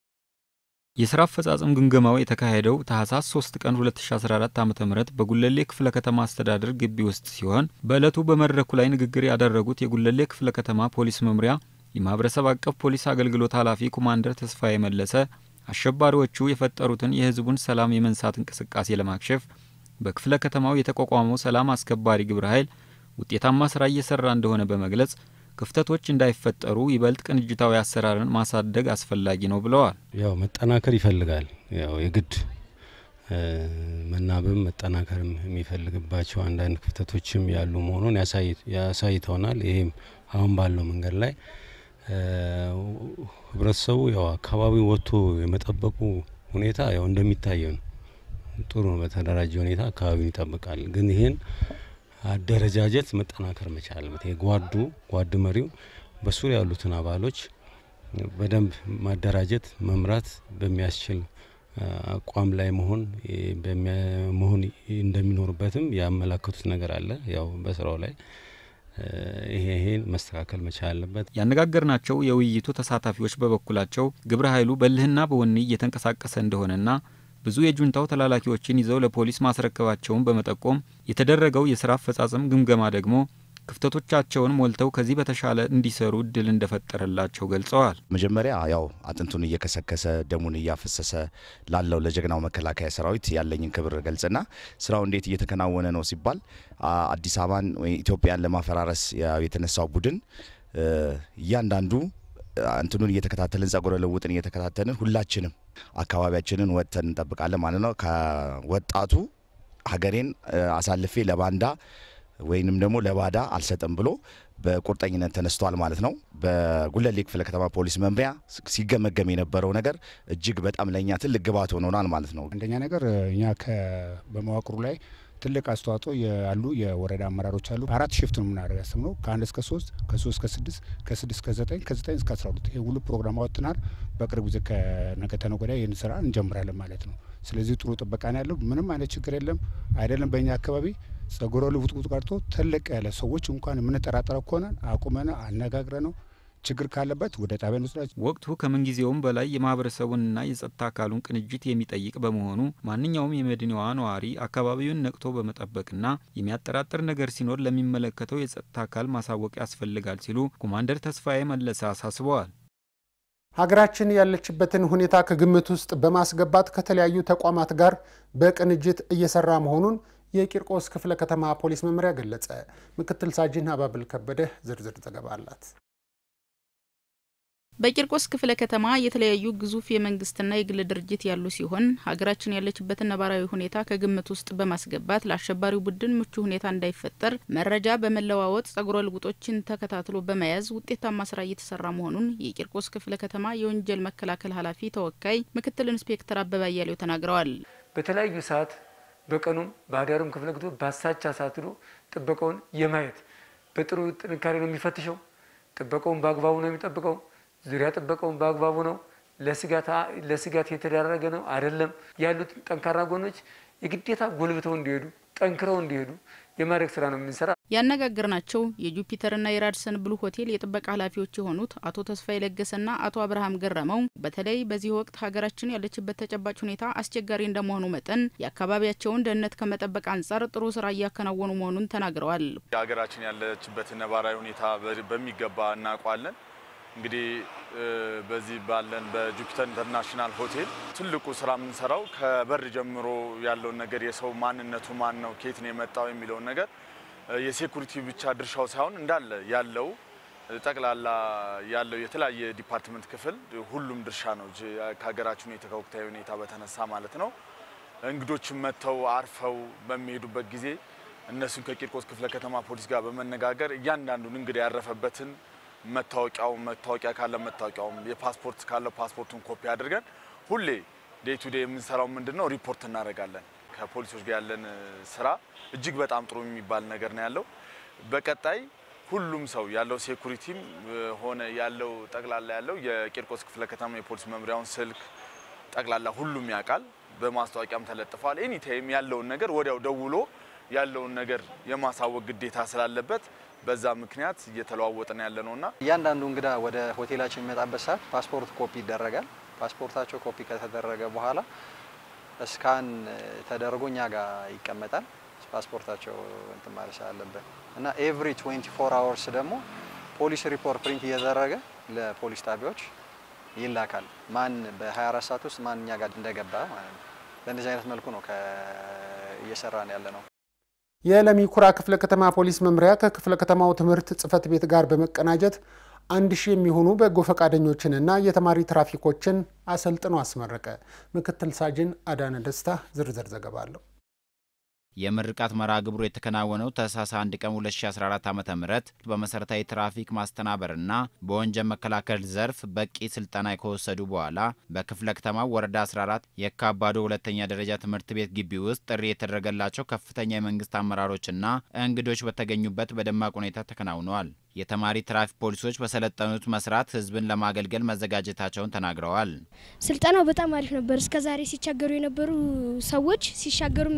የስራ አፈጻጸም ግምገማው የተካሄደው ታህሳስ 3 ቀን 2014 ዓ ም በጉለሌ ክፍለ ከተማ አስተዳደር ግቢ ውስጥ ሲሆን በዕለቱ በመድረኩ ላይ ንግግር ያደረጉት የጉለሌ ክፍለ ከተማ ፖሊስ መምሪያ የማህበረሰብ አቀፍ ፖሊስ አገልግሎት ኃላፊ ኮማንደር ተስፋዬ መለሰ አሸባሪዎቹ የፈጠሩትን የህዝቡን ሰላም የመንሳት እንቅስቃሴ ለማክሸፍ በክፍለ ከተማው የተቋቋመው ሰላም አስከባሪ ግብረ ኃይል ውጤታማ ስራ እየሰራ እንደሆነ በመግለጽ ክፍተቶች እንዳይፈጠሩ ይበልጥ ቅንጅታዊ አሰራርን ማሳደግ አስፈላጊ ነው ብለዋል። ያው መጠናከር ይፈልጋል። ያው የግድ መናበብ መጠናከርም የሚፈልግባቸው አንዳንድ ክፍተቶችም ያሉ መሆኑን ያሳይተውናል። ይህም አሁን ባለው መንገድ ላይ ህብረተሰቡ ያው አካባቢው ወጥቶ የመጠበቁ ሁኔታ ያው እንደሚታየው ነው። ጥሩ ነው። በተደራጀ ሁኔታ አካባቢውን ይጠብቃል። ግን ይህን አደረጃጀት መጠናከር መቻል አለበት። ጓዱ ጓድ መሪው በሱ ያሉትን አባሎች በደንብ ማደራጀት መምራት በሚያስችል አቋም ላይ መሆን መሆን እንደሚኖርበትም ያመላከቱት ነገር አለ። ያው በስራው ላይ ይሄ ይሄን መስተካከል መቻል አለበት። ያነጋገርናቸው የውይይቱ ተሳታፊዎች በበኩላቸው ግብረ ኃይሉ በልህና በወኔ እየተንቀሳቀሰ እንደሆነና ብዙ የጁንታው ተላላኪዎችን ይዘው ለፖሊስ ማስረከባቸውን በመጠቆም የተደረገው የስራ አፈጻጸም ግምገማ ደግሞ ክፍተቶቻቸውን ሞልተው ከዚህ በተሻለ እንዲሰሩ እድል እንደፈጠረላቸው ገልጸዋል። መጀመሪያ ያው አጥንቱን እየከሰከሰ ደሙን እያፈሰሰ ላለው ለጀግናው መከላከያ ሰራዊት ያለኝን ክብር ገልጽና ስራው እንዴት እየተከናወነ ነው ሲባል አዲስ አበባን ወይ ኢትዮጵያን ለማፈራረስ የተነሳው ቡድን እያንዳንዱ እንትኑን እየተከታተልን ጸጉረ ልውጥን እየተከታተልን ሁላችንም አካባቢያችንን ወጥተን እንጠብቃለን ማለት ነው። ከወጣቱ ሀገሬን አሳልፌ ለባንዳ ወይንም ደግሞ ለባዳ አልሰጥም ብሎ በቁርጠኝነት ተነስቷል ማለት ነው። በጉለሌ ክፍለ ከተማ ፖሊስ መምሪያ ሲገመገም የነበረው ነገር እጅግ በጣም ለእኛ ትልቅ ግብዓት ሆኖናል ማለት ነው። አንደኛ ነገር እኛ በመዋቅሩ ላይ ትልቅ አስተዋጽኦ ያሉ የወረዳ አመራሮች አሉ። አራት ሽፍት ነው የምናደርግ ያስብ ነው ከአንድ እስከ ሶስት ከሶስት እስከ ስድስት ከስድስት እስከ ዘጠኝ ከዘጠኝ እስከ አስራ ሁለት ይህ ሁሉ ፕሮግራም አወጥናል። በቅርብ ጊዜ ከነገ ተነገ ወዲያ ይህን ስራ እንጀምራለን ማለት ነው። ስለዚህ ጥሩ ጥበቃ ነው ያለው። ምንም አይነት ችግር የለም። አይደለም በእኛ አካባቢ ጸጉረ ልውጥውጥ ቀርቶ ትልቅ ያለ ሰዎች እንኳን የምንጠራጠረው ከሆነ አቁመን አነጋግረ ነው ችግር ካለበት ወደ ጣቢያ እንወስዳቸው። ወቅቱ ከምንጊዜውም በላይ የማህበረሰቡንና የጸጥታ አካሉን ቅንጅት የሚጠይቅ በመሆኑ ማንኛውም የመዲናዋ ነዋሪ አካባቢውን ነቅቶ በመጠበቅና የሚያጠራጥር ነገር ሲኖር ለሚመለከተው የጸጥታ አካል ማሳወቅ ያስፈልጋል ሲሉ ኮማንደር ተስፋዬ መለሰ አሳስበዋል። ሀገራችን ያለችበትን ሁኔታ ከግምት ውስጥ በማስገባት ከተለያዩ ተቋማት ጋር በቅንጅት እየሰራ መሆኑን የቂርቆስ ክፍለ ከተማ ፖሊስ መምሪያ ገለጸ። ምክትል ሳጅን አባብል ከበደ ዝርዝር ዘገባ አላት። በቂርቆስ ክፍለ ከተማ የተለያዩ ግዙፍ የመንግስትና የግል ድርጅት ያሉ ሲሆን ሀገራችን ያለችበትን ነባራዊ ሁኔታ ከግምት ውስጥ በማስገባት ለአሸባሪው ቡድን ምቹ ሁኔታ እንዳይፈጠር መረጃ በመለዋወጥ ጸጉረ ልውጦችን ተከታትሎ በመያዝ ውጤታማ ስራ እየተሰራ መሆኑን የቂርቆስ ክፍለ ከተማ የወንጀል መከላከል ኃላፊ ተወካይ ምክትል ኢንስፔክተር አበባ አያሌው ተናግረዋል። በተለያዩ ሰዓት በቀኑም በአዳሩም ክፍለ ጊዜ በአሳቻ ሰዓት ሄዶ ጥበቃውን የማየት በጥሩ ጥንካሬ ነው የሚፈትሸው። ጥበቃውን በአግባቡ ነው የሚጠብቀው። ዙሪያ ጥበቃውን በአግባቡ ነው። ለስጋት የተዳረገ ነው አይደለም። ያሉት ጠንካራ ጎኖች የግዴታ ጎልብተው እንዲሄዱ ጠንክረው እንዲሄዱ የማድረግ ስራ ነው የምንሰራ። ያነጋገርናቸው የጁፒተርና የራድሰን ብሉ ሆቴል የጥበቃ ኃላፊዎች የሆኑት አቶ ተስፋዬ ለገሰና አቶ አብርሃም ገረመው በተለይ በዚህ ወቅት ሀገራችን ያለችበት ተጨባጭ ሁኔታ አስቸጋሪ እንደመሆኑ መጠን የአካባቢያቸውን ደህንነት ከመጠበቅ አንጻር ጥሩ ስራ እያከናወኑ መሆኑን ተናግረዋል። ሀገራችን ያለችበትን ነባራዊ ሁኔታ በሚገባ እናውቋለን። እንግዲህ በዚህ ባለን በጁፒተር ኢንተርናሽናል ሆቴል ትልቁ ስራ የምንሰራው ከበር ጀምሮ ያለውን ነገር የሰው ማንነቱ ማን ነው፣ ከየት ነው የመጣው የሚለውን ነገር የሴኩሪቲ ብቻ ድርሻው ሳይሆን እንዳለ ያለው ጠቅላላ ያለው የተለያየ ዲፓርትመንት ክፍል ሁሉም ድርሻ ነው። ከሀገራችን ከወቅታዊ ሁኔታ በተነሳ ማለት ነው። እንግዶችም መጥተው አርፈው በሚሄዱበት ጊዜ እነሱን ከቂርቆስ ክፍለ ከተማ ፖሊስ ጋር በመነጋገር እያንዳንዱን እንግዳ ያረፈበትን መታወቂያው መታወቂያ ካለ መታወቂያውም የፓስፖርት ካለ ፓስፖርቱን ኮፒ አድርገን ሁሌ ዴይ ቱ ዴይ የምንሰራው ምንድን ነው ሪፖርት እናደርጋለን። ከፖሊሶች ጋር ያለን ስራ እጅግ በጣም ጥሩ የሚባል ነገር ነው ያለው። በቀጣይ ሁሉም ሰው ያለው ሴኩሪቲም ሆነ ያለው ጠቅላላ ያለው የቂርቆስ ክፍለ ከተማ የፖሊስ መምሪያውን ስልክ ጠቅላላ ሁሉም ያውቃል። በማስታወቂያም ተለጥፏል። ኤኒታይም ያለውን ነገር ወዲያው ደውሎ ያለውን ነገር የማሳወቅ ግዴታ ስላለበት በዛ ምክንያት እየተለዋወጥን ያለ ነውና እያንዳንዱ እንግዳ ወደ ሆቴላችን የሚመጣበት ሰዓት ፓስፖርት ኮፒ ይደረጋል። ፓስፖርታቸው ኮፒ ከተደረገ በኋላ እስካን ተደርጎ እኛ ጋር ይቀመጣል። ፓስፖርታቸው እንትን ማለት ስላለበት እና ኤቭሪ 24 አወርስ ደግሞ ፖሊስ ሪፖርት ፕሪንት እየተደረገ ለፖሊስ ጣቢያዎች ይላካል። ማን በ24 ሰዓት ውስጥ ማን እኛ ጋር እንደገባ ማለት ነው። በእንደዚህ አይነት መልኩ ነው እየሰራን ያለ ነው። የለሚ ኩራ ክፍለ ከተማ ፖሊስ መምሪያ ከክፍለ ከተማው ትምህርት ጽሕፈት ቤት ጋር በመቀናጀት አንድ ሺህ የሚሆኑ በጎ ፈቃደኞችንና የተማሪ ትራፊኮችን አሰልጥኖ አስመረቀ። ምክትል ሳጅን አዳነ ደስታ ዝርዝር ዘገባ አለው። የምርቃት መርሃ ግብሩ የተከናወነው ታህሳስ 1 ቀን 2014 ዓ ም በመሰረታዊ ትራፊክ ማስተናበርና በወንጀል መከላከል ዘርፍ በቂ ስልጠና ከወሰዱ በኋላ በክፍለ ከተማው ወረዳ 14 የካባዶ ሁለተኛ ደረጃ ትምህርት ቤት ግቢ ውስጥ ጥሪ የተደረገላቸው ከፍተኛ የመንግስት አመራሮችና እንግዶች በተገኙበት በደማቅ ሁኔታ ተከናውነዋል። የተማሪ ትራፊክ ፖሊሶች በሰለጠኑት መስራት ህዝብን ለማገልገል መዘጋጀታቸውን ተናግረዋል። ስልጠናው በጣም አሪፍ ነበር። እስከ ዛሬ ሲቸገሩ የነበሩ ሰዎች ሲሻገሩም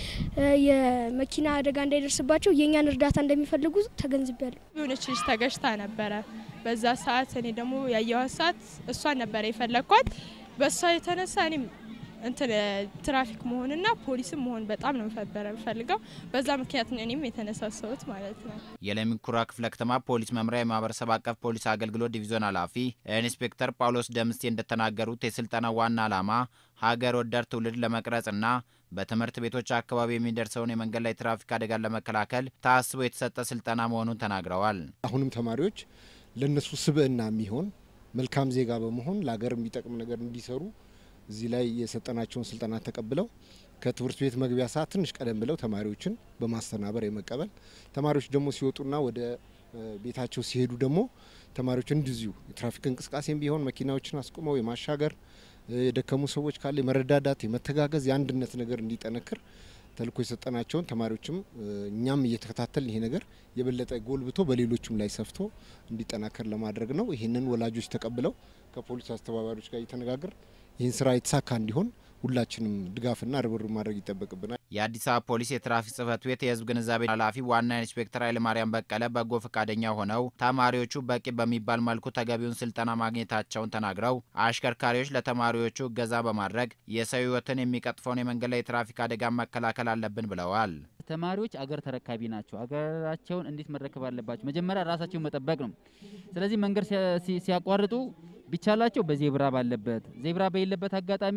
የመኪና አደጋ እንዳይደርስባቸው የእኛን እርዳታ እንደሚፈልጉ ተገንዝቤያለሁ። የሆነች ልጅ ተገጭታ ነበረ። በዛ ሰዓት እኔ ደግሞ ያየኋት ሰዓት እሷን ነበረ የፈለግኳት። በእሷ የተነሳ እኔም እንትን ትራፊክ መሆንና ፖሊስም መሆን በጣም ነው ነበረ የምፈልገው። በዛ ምክንያት ነው እኔም የተነሳሰሁት ማለት ነው። የለሚ ኩራ ክፍለ ከተማ ፖሊስ መምሪያ የማህበረሰብ አቀፍ ፖሊስ አገልግሎት ዲቪዞን ኃላፊ ኢንስፔክተር ጳውሎስ ደምስቴ እንደተናገሩት የስልጠናው ዋና ዓላማ ሀገር ወዳድ ትውልድ ለመቅረጽና በትምህርት ቤቶች አካባቢ የሚደርሰውን የመንገድ ላይ ትራፊክ አደጋን ለመከላከል ታስቦ የተሰጠ ስልጠና መሆኑን ተናግረዋል። አሁንም ተማሪዎች ለነሱ ስብዕና የሚሆን መልካም ዜጋ በመሆን ለሀገር የሚጠቅም ነገር እንዲሰሩ እዚህ ላይ የሰጠናቸውን ስልጠና ተቀብለው ከትምህርት ቤት መግቢያ ሰዓት ትንሽ ቀደም ብለው ተማሪዎችን በማስተናበር የመቀበል ተማሪዎች ደግሞ ሲወጡና ወደ ቤታቸው ሲሄዱ ደግሞ ተማሪዎች እንደዚሁ የትራፊክ እንቅስቃሴም ቢሆን መኪናዎችን አስቁመው የማሻገር የደከሙ ሰዎች ካለ የመረዳዳት፣ የመተጋገዝ፣ የአንድነት ነገር እንዲጠነክር ተልእኮ የሰጠናቸውን ተማሪዎችም እኛም እየተከታተል ይሄ ነገር የበለጠ ጎልብቶ በሌሎችም ላይ ሰፍቶ እንዲጠናከር ለማድረግ ነው። ይህንን ወላጆች ተቀብለው ከፖሊስ አስተባባሪዎች ጋር እየተነጋገር ይህን ስራ የተሳካ እንዲሆን ሁላችንም ድጋፍና ርብርብ ማድረግ ይጠበቅብናል። የአዲስ አበባ ፖሊስ የትራፊክ ጽህፈት ቤት የህዝብ ግንዛቤ ኃላፊ ዋና ኢንስፔክተር ኃይለማርያም በቀለ በጎ ፈቃደኛ ሆነው ተማሪዎቹ በቂ በሚባል መልኩ ተገቢውን ስልጠና ማግኘታቸውን ተናግረው አሽከርካሪዎች ለተማሪዎቹ እገዛ በማድረግ የሰው ህይወትን የሚቀጥፈውን የመንገድ ላይ የትራፊክ አደጋ መከላከል አለብን ብለዋል። ተማሪዎች አገር ተረካቢ ናቸው። አገራቸውን እንዴት መረከብ አለባቸው? መጀመሪያ ራሳቸውን መጠበቅ ነው። ስለዚህ መንገድ ሲያቋርጡ ቢቻላቸው በዜብራ ባለበት ዜብራ በሌለበት አጋጣሚ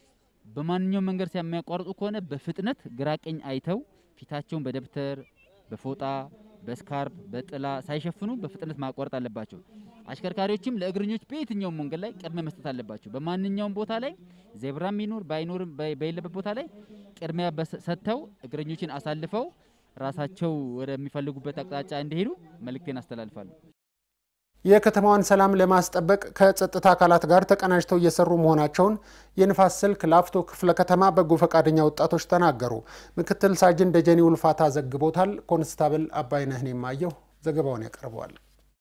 በማንኛውም መንገድ የሚያቋርጡ ከሆነ በፍጥነት ግራ ቀኝ አይተው ፊታቸውን በደብተር በፎጣ በስካርፕ በጥላ ሳይሸፍኑ በፍጥነት ማቋረጥ አለባቸው። አሽከርካሪዎችም ለእግረኞች በየትኛውም መንገድ ላይ ቅድሚያ መስጠት አለባቸው። በማንኛውም ቦታ ላይ ዜብራም ይኑር ባይኖርም በሌለበት ቦታ ላይ ቅድሚያ ሰጥተው እግረኞችን አሳልፈው ራሳቸው ወደሚፈልጉበት አቅጣጫ እንዲሄዱ መልእክቴን አስተላልፋለሁ። የከተማዋን ሰላም ለማስጠበቅ ከጸጥታ አካላት ጋር ተቀናጅተው እየሰሩ መሆናቸውን የንፋስ ስልክ ላፍቶ ክፍለ ከተማ በጎ ፈቃደኛ ወጣቶች ተናገሩ። ምክትል ሳጅን ደጀኔ ውልፋታ ዘግቦታል። ኮንስታብል አባይነህን የማየው ዘገባውን ያቀርበዋል።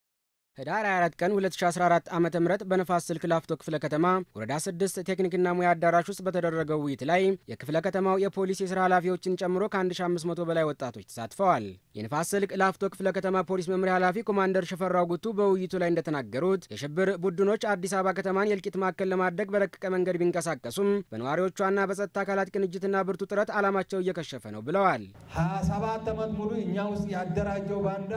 ህዳር 24 ቀን 2014 ዓ ም በነፋስ ስልክ ላፍቶ ክፍለ ከተማ ወረዳ 6 ቴክኒክና ሙያ አዳራሽ ውስጥ በተደረገው ውይይት ላይ የክፍለ ከተማው የፖሊስ የስራ ኃላፊዎችን ጨምሮ ከ1500 በላይ ወጣቶች ተሳትፈዋል። የንፋስ ስልክ ላፍቶ ክፍለ ከተማ ፖሊስ መምሪያ ኃላፊ ኮማንደር ሽፈራው ጉቱ በውይይቱ ላይ እንደተናገሩት የሽብር ቡድኖች አዲስ አበባ ከተማን የእልቂት ማዕከል ለማድረግ በረቀቀ መንገድ ቢንቀሳቀሱም በነዋሪዎቿና በጸጥታ አካላት ቅንጅትና ብርቱ ጥረት ዓላማቸው እየከሸፈ ነው ብለዋል። 27 ዓመት ሙሉ እኛ ውስጥ ያደራጀው ባንዳ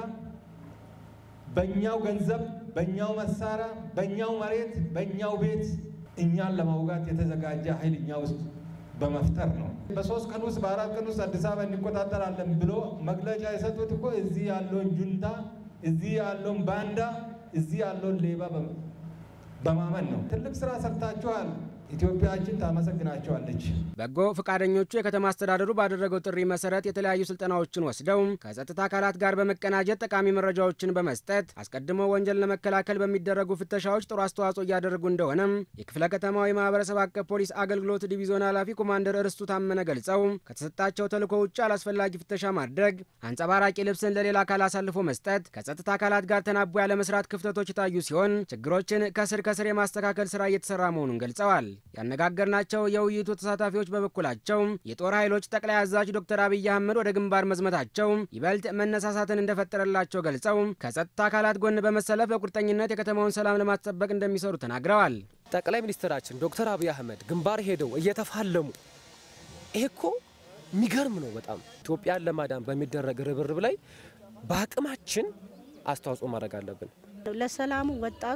በእኛው ገንዘብ፣ በእኛው መሳሪያ፣ በእኛው መሬት፣ በእኛው ቤት እኛን ለመውጋት የተዘጋጀ ኃይል እኛ ውስጥ በመፍጠር ነው። በሶስት ቀን ውስጥ በአራት ቀን ውስጥ አዲስ አበባ እንቆጣጠራለን ብሎ መግለጫ የሰጡት እኮ እዚህ ያለውን ጁንታ፣ እዚህ ያለውን ባንዳ፣ እዚህ ያለውን ሌባ በማመን ነው። ትልቅ ስራ ሰርታችኋል። ኢትዮጵያችን ታመሰግናቸዋለች። በጎ ፈቃደኞቹ የከተማ አስተዳደሩ ባደረገው ጥሪ መሰረት የተለያዩ ስልጠናዎችን ወስደው ከጸጥታ አካላት ጋር በመቀናጀት ጠቃሚ መረጃዎችን በመስጠት አስቀድሞ ወንጀል ለመከላከል በሚደረጉ ፍተሻዎች ጥሩ አስተዋጽኦ እያደረጉ እንደሆነም የክፍለ ከተማው የማህበረሰብ አቀፍ ፖሊስ አገልግሎት ዲቪዞን ኃላፊ ኮማንደር እርስቱ ታመነ ገልጸው ከተሰጣቸው ተልዕኮ ውጭ አላስፈላጊ ፍተሻ ማድረግ፣ አንጸባራቂ ልብስን ለሌላ አካል አሳልፎ መስጠት፣ ከጸጥታ አካላት ጋር ተናቦ ያለመስራት ክፍተቶች የታዩ ሲሆን ችግሮችን ከስር ከስር የማስተካከል ስራ እየተሰራ መሆኑን ገልጸዋል። ያነጋገርናቸው የውይይቱ ተሳታፊዎች በበኩላቸው የጦር ኃይሎች ጠቅላይ አዛዥ ዶክተር አብይ አህመድ ወደ ግንባር መዝመታቸው ይበልጥ መነሳሳትን እንደፈጠረላቸው ገልጸው ከጸጥታ አካላት ጎን በመሰለፍ በቁርጠኝነት የከተማውን ሰላም ለማስጠበቅ እንደሚሰሩ ተናግረዋል። ጠቅላይ ሚኒስትራችን ዶክተር አብይ አህመድ ግንባር ሄደው እየተፋለሙ ይሄ እኮ የሚገርም ነው በጣም ኢትዮጵያን ለማዳን በሚደረግ ርብርብ ላይ በአቅማችን አስተዋጽኦ ማድረግ አለብን። ለሰላሙ ወጣቱ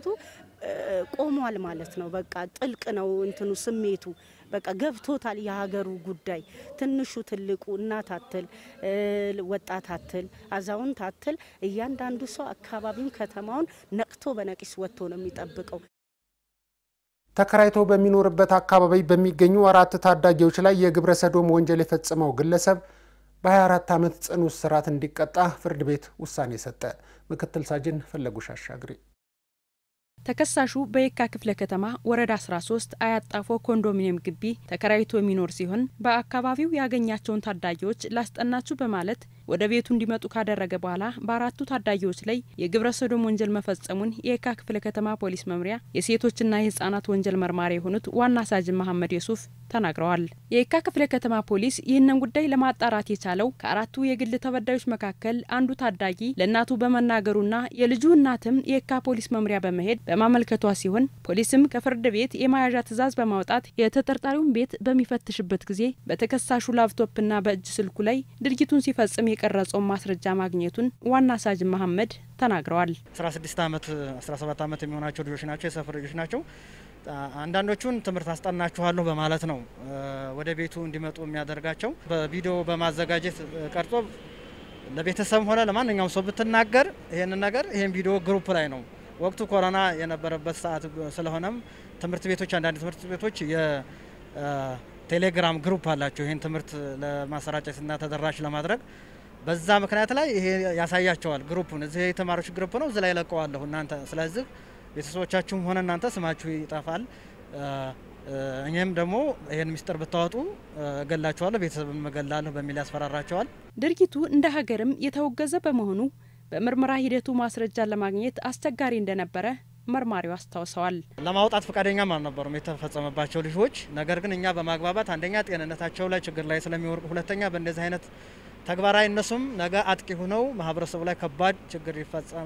ቆሟል ማለት ነው። በቃ ጥልቅ ነው እንትኑ ስሜቱ በቃ ገብቶታል። የሀገሩ ጉዳይ ትንሹ ትልቁ፣ እናት አትል፣ ወጣት አትል፣ አዛውንት አትል፣ እያንዳንዱ ሰው አካባቢውን ከተማውን ነቅቶ በነቂስ ወጥቶ ነው የሚጠብቀው። ተከራይቶ በሚኖርበት አካባቢ በሚገኙ አራት ታዳጊዎች ላይ የግብረ ሰዶም ወንጀል የፈጸመው ግለሰብ በ24 ዓመት ጽኑ እስራት እንዲቀጣ ፍርድ ቤት ውሳኔ ሰጠ። ምክትል ሳጅን ፈለጉሽ አሻግሬ ተከሳሹ በየካ ክፍለ ከተማ ወረዳ 13 አያጣፎ ኮንዶሚኒየም ግቢ ተከራይቶ የሚኖር ሲሆን በአካባቢው ያገኛቸውን ታዳጊዎች ላስጠናችሁ በማለት ወደ ቤቱ እንዲመጡ ካደረገ በኋላ በአራቱ ታዳጊዎች ላይ የግብረ ሰዶም ወንጀል መፈጸሙን የየካ ክፍለ ከተማ ፖሊስ መምሪያ የሴቶችና የህጻናት ወንጀል መርማሪ የሆኑት ዋና ሳጅን መሐመድ የሱፍ ተናግረዋል። የየካ ክፍለ ከተማ ፖሊስ ይህንን ጉዳይ ለማጣራት የቻለው ከአራቱ የግል ተበዳዮች መካከል አንዱ ታዳጊ ለእናቱ በመናገሩና የልጁ እናትም የየካ ፖሊስ መምሪያ በመሄድ በማመልከቷ ሲሆን ፖሊስም ከፍርድ ቤት የመያዣ ትዕዛዝ በማውጣት የተጠርጣሪውን ቤት በሚፈትሽበት ጊዜ በተከሳሹ ላፕቶፕና በእጅ ስልኩ ላይ ድርጊቱን ሲፈጽም የቀረጸውን ማስረጃ ማግኘቱን ዋና ሳጅን መሐመድ ተናግረዋል። 16 ዓመት 17 ዓመት የሚሆናቸው ልጆች ናቸው። የሰፈር ልጆች ናቸው። አንዳንዶቹን ትምህርት አስጠናችኋለሁ በማለት ነው ወደ ቤቱ እንዲመጡ የሚያደርጋቸው። በቪዲዮ በማዘጋጀት ቀርጾ ለቤተሰብም ሆነ ለማንኛውም ሰው ብትናገር ይህንን ነገር ይህን ቪዲዮ ግሩፕ ላይ ነው። ወቅቱ ኮሮና የነበረበት ሰዓት ስለሆነም ትምህርት ቤቶች አንዳንድ ትምህርት ቤቶች የቴሌግራም ግሩፕ አላቸው ይህን ትምህርት ለማሰራጨትና ተደራሽ ለማድረግ በዛ ምክንያት ላይ ይሄ ያሳያቸዋል። ግሩፑን እዚህ የተማሪዎች ግሩፕ ነው፣ እዚህ ላይ ለቀዋለሁ እናንተ ስለዚህ ቤተሰቦቻችሁም ሆነ እናንተ ስማችሁ ይጠፋል። እኛም ደግሞ ይህን ሚስጥር ብታወጡ እገላችኋለሁ፣ ቤተሰብም እገላለሁ በሚል ያስፈራራቸዋል። ድርጊቱ እንደ ሀገርም የተወገዘ በመሆኑ በምርመራ ሂደቱ ማስረጃን ለማግኘት አስቸጋሪ እንደነበረ መርማሪው አስታውሰዋል። ለማውጣት ፈቃደኛም አልነበሩም የተፈጸመባቸው ልጆች። ነገር ግን እኛ በማግባባት አንደኛ ጤንነታቸው ላይ ችግር ላይ ስለሚወርቁ፣ ሁለተኛ በእንደዚህ አይነት ተግባራዊ እነሱም ነገ አጥቂ ሆነው ማህበረሰቡ ላይ ከባድ ችግር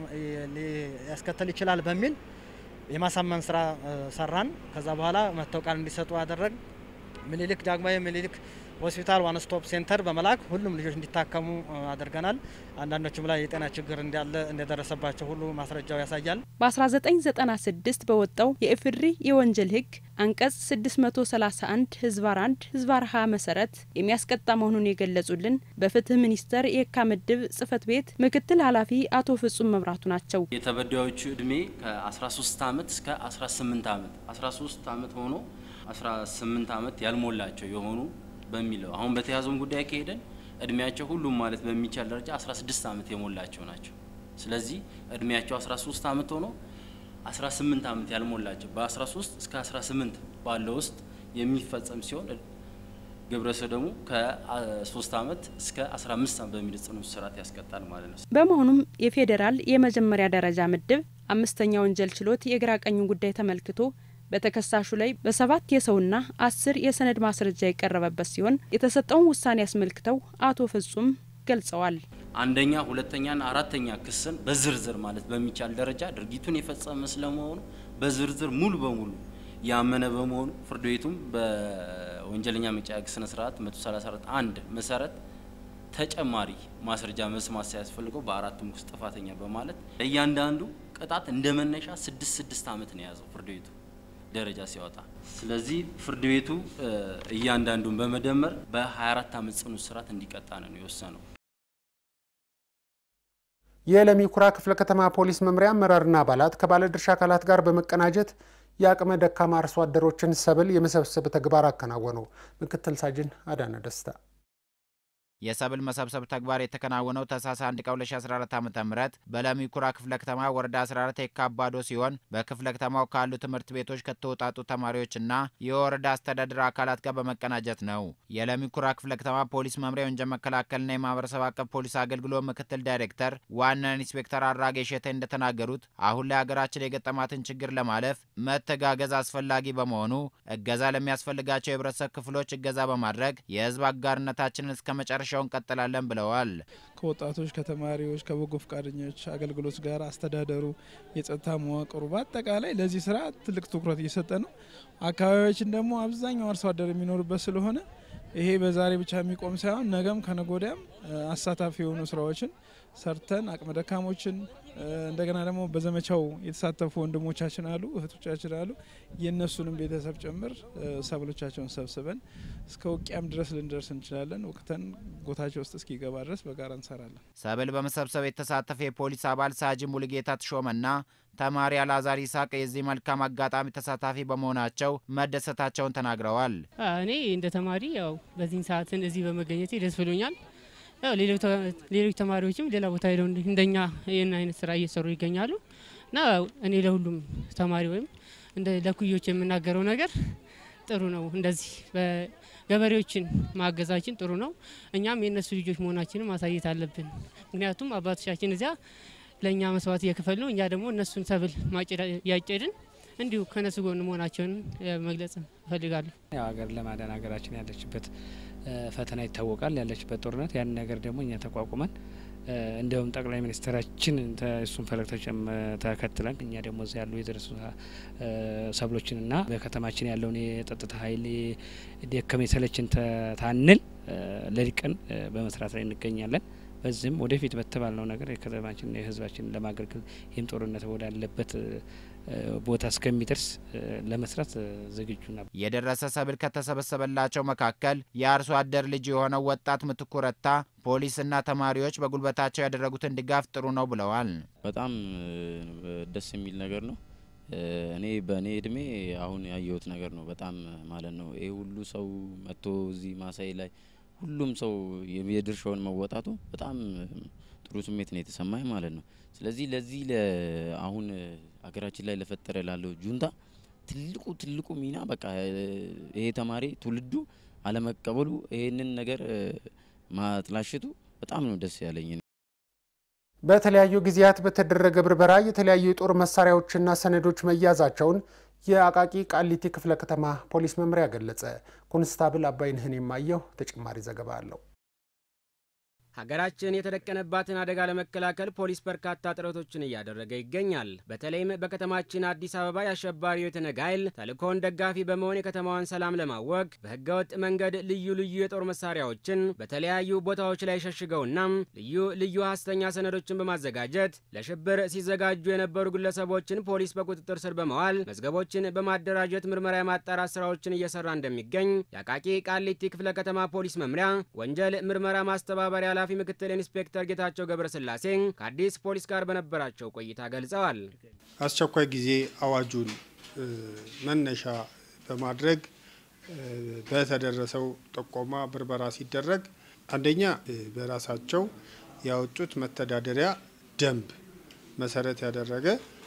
ሊያስከተል ይችላል በሚል የማሳመን ስራ ሰራን። ከዛ በኋላ መጥተው ቃል እንዲሰጡ አደረግ ምኒልክ ዳግማዊ ምኒልክ ሆስፒታል ዋን ስቶፕ ሴንተር በመላክ ሁሉም ልጆች እንዲታከሙ አድርገናል። አንዳንዶችም ላይ የጤና ችግር እንዳለ እንደደረሰባቸው ሁሉ ማስረጃው ያሳያል። በ1996 በወጣው የኢፍድሪ የወንጀል ህግ አንቀጽ 631 ህዝባር 1 ህዝባር ሀ መሰረት የሚያስቀጣ መሆኑን የገለጹልን በፍትህ ሚኒስቴር የካ ምድብ ጽህፈት ቤት ምክትል ኃላፊ አቶ ፍጹም መብራቱ ናቸው። የተበዳዮቹ እድሜ ከ13 ዓመት እስከ 18 ዓመት 13 ዓመት ሆኖ 18 ዓመት ያልሞላቸው የሆኑ በሚለው አሁን በተያዘውን ጉዳይ ከሄደን እድሜያቸው ሁሉም ማለት በሚቻል ደረጃ 16 ዓመት የሞላቸው ናቸው። ስለዚህ እድሜያቸው 13 ዓመት ሆኖ 18 ዓመት ያልሞላቸው በ13 እስከ 18 ባለው ውስጥ የሚፈጸም ሲሆን ግብረ ሰዶሙ ከ3 ዓመት እስከ 15 ዓመት በሚል ጽኑ እስራት ያስቀጣል ማለት ነው። በመሆኑም የፌዴራል የመጀመሪያ ደረጃ ምድብ አምስተኛ ወንጀል ችሎት የግራ ቀኙን ጉዳይ ተመልክቶ በተከሳሹ ላይ በሰባት የሰውና አስር የሰነድ ማስረጃ የቀረበበት ሲሆን የተሰጠውን ውሳኔ አስመልክተው አቶ ፍጹም ገልጸዋል። አንደኛ፣ ሁለተኛና አራተኛ ክስን በዝርዝር ማለት በሚቻል ደረጃ ድርጊቱን የፈጸመ ስለመሆኑ በዝርዝር ሙሉ በሙሉ ያመነ በመሆኑ ፍርድ ቤቱም በወንጀለኛ መቅጫ ሕግ ስነ ስርዓት 134 አንድ መሰረት ተጨማሪ ማስረጃ መስማት ሳያስፈልገው በአራቱም ክስ ጥፋተኛ በማለት ለእያንዳንዱ ቅጣት እንደ መነሻ ስድስት ስድስት ዓመት ነው የያዘው ፍርድ ቤቱ ደረጃ ሲያወጣ። ስለዚህ ፍርድ ቤቱ እያንዳንዱን በመደመር በ24 ዓመት ጽኑ እስራት እንዲቀጣ ነው የወሰነው። የለሚ ኩራ ክፍለ ከተማ ፖሊስ መምሪያ አመራርና አባላት ከባለድርሻ አካላት ጋር በመቀናጀት የአቅመ ደካማ አርሶ አደሮችን ሰብል የመሰብሰብ ተግባር አከናወኑ። ምክትል ሳጅን አዳነ ደስታ የሰብል መሰብሰብ ተግባር የተከናወነው ታህሳስ 1 ቀን 2014 ዓ ም በለሚ ኩራ ክፍለ ከተማ ወረዳ 14 የካባዶ ሲሆን በክፍለ ከተማው ካሉ ትምህርት ቤቶች ከተውጣጡ ተማሪዎችና የወረዳ አስተዳደር አካላት ጋር በመቀናጀት ነው። የለሚ ኩራ ክፍለ ከተማ ፖሊስ መምሪያ የወንጀል መከላከልና የማህበረሰብ አቀፍ ፖሊስ አገልግሎት ምክትል ዳይሬክተር ዋና ኢንስፔክተር አራጌ ሸቴ እንደተናገሩት አሁን ላይ ሀገራችን የገጠማትን ችግር ለማለፍ መተጋገዝ አስፈላጊ በመሆኑ እገዛ ለሚያስፈልጋቸው የህብረተሰብ ክፍሎች እገዛ በማድረግ የህዝብ አጋርነታችንን እስከ መጨረሻ መጨረሻው እንቀጥላለን ብለዋል። ከወጣቶች፣ ከተማሪዎች፣ ከበጎ ፈቃደኞች አገልግሎት ጋር አስተዳደሩ፣ የጸጥታ መዋቅሩ በአጠቃላይ ለዚህ ስራ ትልቅ ትኩረት እየሰጠ ነው። አካባቢያችን ደግሞ አብዛኛው አርሶ አደር የሚኖርበት ስለሆነ ይሄ በዛሬ ብቻ የሚቆም ሳይሆን ነገም ከነጎዳያም አሳታፊ የሆኑ ስራዎችን ሰርተን አቅመ ደካሞችን እንደገና ደግሞ በዘመቻው የተሳተፉ ወንድሞቻችን አሉ፣ እህቶቻችን አሉ። የእነሱንም ቤተሰብ ጭምር ሰብሎቻቸውን ሰብስበን እስከ ውቅያም ድረስ ልንደርስ እንችላለን። ወቅተን ጎታቸው ውስጥ እስኪገባ ድረስ በጋራ እንሰራለን። ሰብል በመሰብሰብ የተሳተፈ የፖሊስ አባል ሳጅ ሙሉጌታ ተሾመና ተማሪ አላዛር ይስሐቅ የዚህ መልካም አጋጣሚ ተሳታፊ በመሆናቸው መደሰታቸውን ተናግረዋል። እኔ እንደ ተማሪ ያው በዚህን ሰዓትን እዚህ በመገኘቴ ደስ ብሎኛል። ያው ሌሎች ተማሪዎችም ሌላ ቦታ ሄደው እንደኛ ይህን አይነት ስራ እየሰሩ ይገኛሉ እና እኔ ለሁሉም ተማሪ ወይም እንደ ለኩዮች የምናገረው ነገር ጥሩ ነው። እንደዚህ ገበሬዎችን ማገዛችን ጥሩ ነው። እኛም የእነሱ ልጆች መሆናችንን ማሳየት አለብን። ምክንያቱም አባቶቻችን እዚያ ለእኛ መስዋዕት እየከፈሉ ነው። እኛ ደግሞ እነሱን ሰብል ማጨድ ያጨድን እንዲሁ ከነሱ ጎን መሆናቸውን መግለጽ እፈልጋለሁ። ያው ሀገር ለማዳን ሀገራችን ያለችበት ፈተና ይታወቃል። ያለችበት ጦርነት ያን ነገር ደግሞ እኛ ተቋቁመን እንዲያውም ጠቅላይ ሚኒስትራችን እሱን ፈለግ ተከትለን እኛ ደግሞ እዚያ ያሉ የደረሱ ሰብሎችንና በከተማችን ያለውን የጸጥታ ኃይል ደከመ ሰለችን ታንል ለሊቀን በመስራት ላይ እንገኛለን። በዚህም ወደፊት በተባልነው ነገር የከተማችን የሕዝባችን ለማገልገል ይህም ጦርነት ወዳለበት ቦታ እስከሚደርስ ለመስራት ዝግጁ ነበር። የደረሰ ሰብል ከተሰበሰበላቸው መካከል የአርሶ አደር ልጅ የሆነው ወጣት ምትኩ ረታ ፖሊስና ተማሪዎች በጉልበታቸው ያደረጉትን ድጋፍ ጥሩ ነው ብለዋል። በጣም ደስ የሚል ነገር ነው። እኔ በእኔ እድሜ አሁን ያየሁት ነገር ነው። በጣም ማለት ነው ይህ ሁሉ ሰው መጥቶ እዚህ ማሳይ ላይ ሁሉም ሰው የድርሻውን መወጣቱ በጣም ጥሩ ስሜት ነው የተሰማኝ ማለት ነው። ስለዚህ ለዚህ አሁን ሀገራችን ላይ ለፈጠረ ላለው ጁንታ ትልቁ ትልቁ ሚና በቃ ይሄ ተማሪ ትውልዱ አለመቀበሉ ይሄንን ነገር ማጥላሸቱ በጣም ነው ደስ ያለኝ። በተለያዩ ጊዜያት በተደረገ ብርበራ የተለያዩ የጦር መሳሪያዎችና ሰነዶች መያዛቸውን የአቃቂ ቃሊቲ ክፍለ ከተማ ፖሊስ መምሪያ ገለጸ። ኮንስታብል አባይነህን የማየው ተጨማሪ ዘገባ አለው። ሀገራችን የተደቀነባትን አደጋ ለመከላከል ፖሊስ በርካታ ጥረቶችን እያደረገ ይገኛል። በተለይም በከተማችን አዲስ አበባ የአሸባሪው የትነግ ኃይል ተልእኮውን ደጋፊ በመሆን የከተማዋን ሰላም ለማወክ በህገወጥ መንገድ ልዩ ልዩ የጦር መሳሪያዎችን በተለያዩ ቦታዎች ላይ ሸሽገውና ልዩ ልዩ ሀሰተኛ ሰነዶችን በማዘጋጀት ለሽብር ሲዘጋጁ የነበሩ ግለሰቦችን ፖሊስ በቁጥጥር ስር በመዋል መዝገቦችን በማደራጀት ምርመራ የማጣራት ስራዎችን እየሰራ እንደሚገኝ የአቃቂ ቃሊቲ ክፍለ ከተማ ፖሊስ መምሪያ ወንጀል ምርመራ ማስተባበሪያ ኃላፊ ምክትል ኢንስፔክተር ጌታቸው ገብረስላሴ ከአዲስ ፖሊስ ጋር በነበራቸው ቆይታ ገልጸዋል። አስቸኳይ ጊዜ አዋጁን መነሻ በማድረግ በተደረሰው ጥቆማ ብርበራ ሲደረግ አንደኛ በራሳቸው ያወጡት መተዳደሪያ ደንብ መሰረት ያደረገ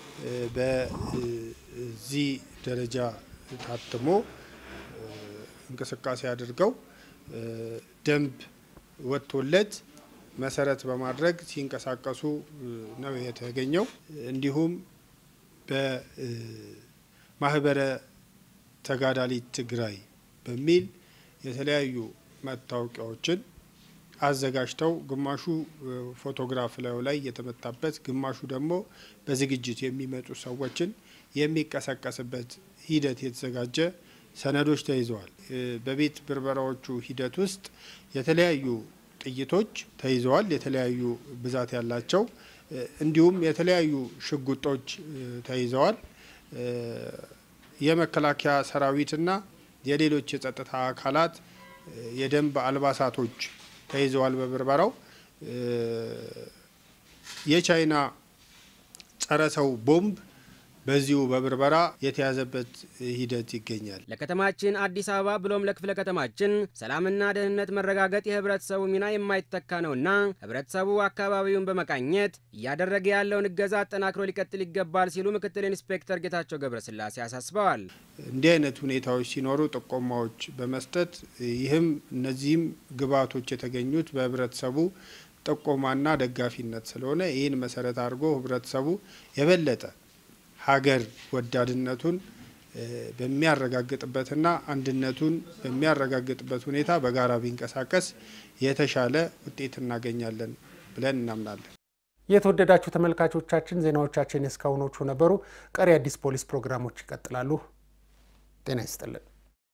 በዚህ ደረጃ ታትሞ እንቅስቃሴ አድርገው ደንብ ወጥቶለት መሰረት በማድረግ ሲንቀሳቀሱ ነው የተገኘው። እንዲሁም በማህበረ ተጋዳሊት ትግራይ በሚል የተለያዩ መታወቂያዎችን አዘጋጅተው ግማሹ ፎቶግራፍ ላዩ ላይ የተመታበት፣ ግማሹ ደግሞ በዝግጅት የሚመጡ ሰዎችን የሚቀሰቀስበት ሂደት የተዘጋጀ ሰነዶች ተይዘዋል። በቤት ብርበራዎቹ ሂደት ውስጥ የተለያዩ ጥይቶች ተይዘዋል፣ የተለያዩ ብዛት ያላቸው እንዲሁም የተለያዩ ሽጉጦች ተይዘዋል። የመከላከያ ሰራዊትና የሌሎች የጸጥታ አካላት የደንብ አልባሳቶች ተይዘዋል። በብርበራው የቻይና ጸረ ሰው ቦምብ በዚሁ በብርበራ የተያዘበት ሂደት ይገኛል። ለከተማችን አዲስ አበባ ብሎም ለክፍለ ከተማችን ሰላምና ደህንነት መረጋገጥ የህብረተሰቡ ሚና የማይተካ ነውና ህብረተሰቡ አካባቢውን በመቃኘት እያደረገ ያለውን እገዛ አጠናክሮ ሊቀጥል ይገባል ሲሉ ምክትል ኢንስፔክተር ጌታቸው ገብረስላሴ አሳስበዋል። እንዲህ አይነት ሁኔታዎች ሲኖሩ ጥቆማዎች በመስጠት ይህም እነዚህም ግብዓቶች የተገኙት በህብረተሰቡ ጥቆማና ደጋፊነት ስለሆነ ይህን መሰረት አድርጎ ህብረተሰቡ የበለጠ ሀገር ወዳድነቱን በሚያረጋግጥበትና አንድነቱን በሚያረጋግጥበት ሁኔታ በጋራ ቢንቀሳቀስ የተሻለ ውጤት እናገኛለን ብለን እናምናለን። የተወደዳችሁ ተመልካቾቻችን ዜናዎቻችን እስካሁኖቹ ነበሩ። ቀሪ አዲስ ፖሊስ ፕሮግራሞች ይቀጥላሉ። ጤና ይስጥልን።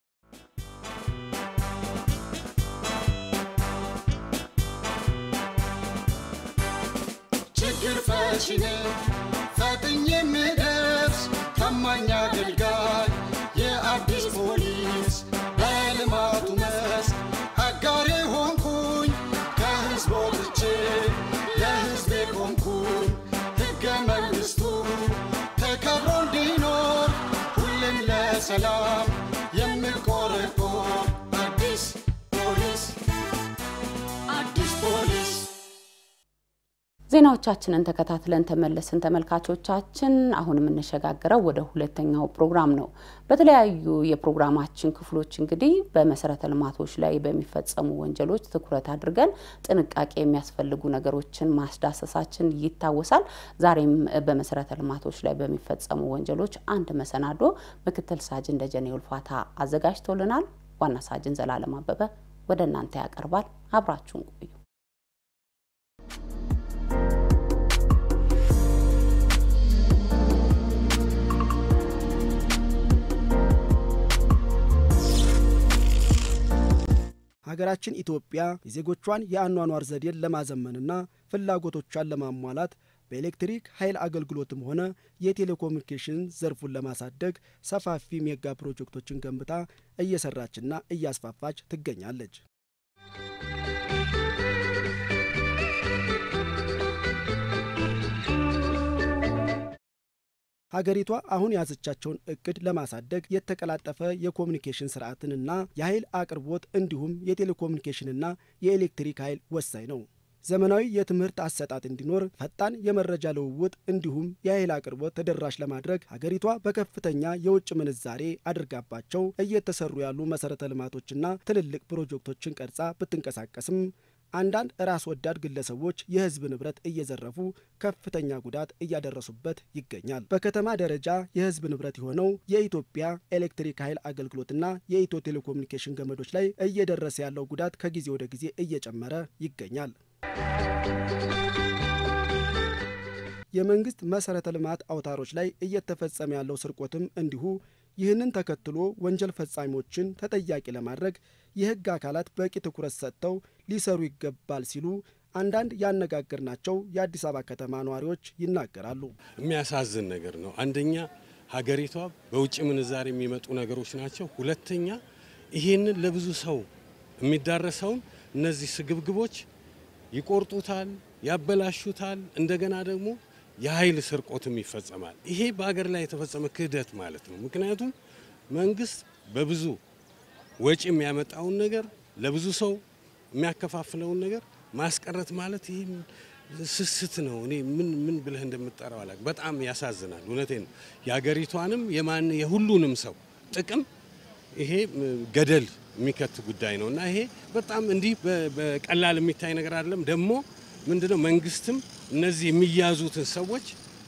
ችግር ፈቺ ነኝ ፈጥኜ የምደርስ ታማኝ አገልጋይ የአዲስ ፖሊስ በልማቱ መስክ አጋሬ ሆንኩኝ ከህዝብ ወጥቼ ለህዝቤ ቆምኩኝ ሕገ መንግሥቱ ተከብሮ እንዲኖር ሁሌም ለሰላም የምቆረቆር አዲስ ፖሊስ አዲስ ፖሊስ ዜናዎቻችንን ተከታትለን ተመለስን። ተመልካቾቻችን አሁን የምንሸጋገረው ወደ ሁለተኛው ፕሮግራም ነው። በተለያዩ የፕሮግራማችን ክፍሎች እንግዲህ በመሰረተ ልማቶች ላይ በሚፈጸሙ ወንጀሎች ትኩረት አድርገን ጥንቃቄ የሚያስፈልጉ ነገሮችን ማስዳሰሳችን ይታወሳል። ዛሬም በመሰረተ ልማቶች ላይ በሚፈጸሙ ወንጀሎች አንድ መሰናዶ ምክትል ሳጅን ደጀኔ ውልፋታ አዘጋጅቶልናል። ዋና ሳጅን ዘላለም አበበ ወደ እናንተ ያቀርባል። አብራችሁን ቆዩ። ሀገራችን ኢትዮጵያ የዜጎቿን የአኗኗር ዘዴን ለማዘመንና ፍላጎቶቿን ለማሟላት በኤሌክትሪክ ኃይል አገልግሎትም ሆነ የቴሌኮሙኒኬሽን ዘርፉን ለማሳደግ ሰፋፊ ሜጋ ፕሮጀክቶችን ገንብታ እየሰራችና እያስፋፋች ትገኛለች። ሀገሪቷ አሁን የያዘቻቸውን እቅድ ለማሳደግ የተቀላጠፈ የኮሚኒኬሽን ስርዓትንና የኃይል አቅርቦት እንዲሁም የቴሌኮሙኒኬሽንና የኤሌክትሪክ ኃይል ወሳኝ ነው። ዘመናዊ የትምህርት አሰጣጥ እንዲኖር ፈጣን የመረጃ ልውውጥ እንዲሁም የኃይል አቅርቦት ተደራሽ ለማድረግ ሀገሪቷ በከፍተኛ የውጭ ምንዛሬ አድርጋባቸው እየተሰሩ ያሉ መሰረተ ልማቶችና ትልልቅ ፕሮጀክቶችን ቀርጻ ብትንቀሳቀስም አንዳንድ ራስ ወዳድ ግለሰቦች የሕዝብ ንብረት እየዘረፉ ከፍተኛ ጉዳት እያደረሱበት ይገኛል። በከተማ ደረጃ የሕዝብ ንብረት የሆነው የኢትዮጵያ ኤሌክትሪክ ኃይል አገልግሎትና የኢትዮ ቴሌኮሙኒኬሽን ገመዶች ላይ እየደረሰ ያለው ጉዳት ከጊዜ ወደ ጊዜ እየጨመረ ይገኛል። የመንግስት መሰረተ ልማት አውታሮች ላይ እየተፈጸመ ያለው ስርቆትም እንዲሁ ይህንን ተከትሎ ወንጀል ፈጻሚዎችን ተጠያቂ ለማድረግ የህግ አካላት በቂ ትኩረት ሰጥተው ሊሰሩ ይገባል ሲሉ አንዳንድ ያነጋገርናቸው የአዲስ አበባ ከተማ ነዋሪዎች ይናገራሉ። የሚያሳዝን ነገር ነው። አንደኛ ሀገሪቷ በውጭ ምንዛሪ የሚመጡ ነገሮች ናቸው። ሁለተኛ ይሄንን ለብዙ ሰው የሚዳረሰውን እነዚህ ስግብግቦች ይቆርጡታል፣ ያበላሹታል። እንደገና ደግሞ የኃይል ስርቆትም ይፈጸማል። ይሄ በሀገር ላይ የተፈጸመ ክህደት ማለት ነው። ምክንያቱም መንግስት በብዙ ወጪ የሚያመጣውን ነገር ለብዙ ሰው የሚያከፋፍለውን ነገር ማስቀረት ማለት ይህ ስስት ነው። እኔ ምን ምን ብለህ እንደምጠራው አላውቅም። በጣም ያሳዝናል። እውነቴን ነው። የሀገሪቷንም የማን የሁሉንም ሰው ጥቅም ይሄ ገደል የሚከት ጉዳይ ነው እና ይሄ በጣም እንዲህ በቀላል የሚታይ ነገር አይደለም። ደግሞ ምንድነው መንግስትም እነዚህ የሚያዙትን ሰዎች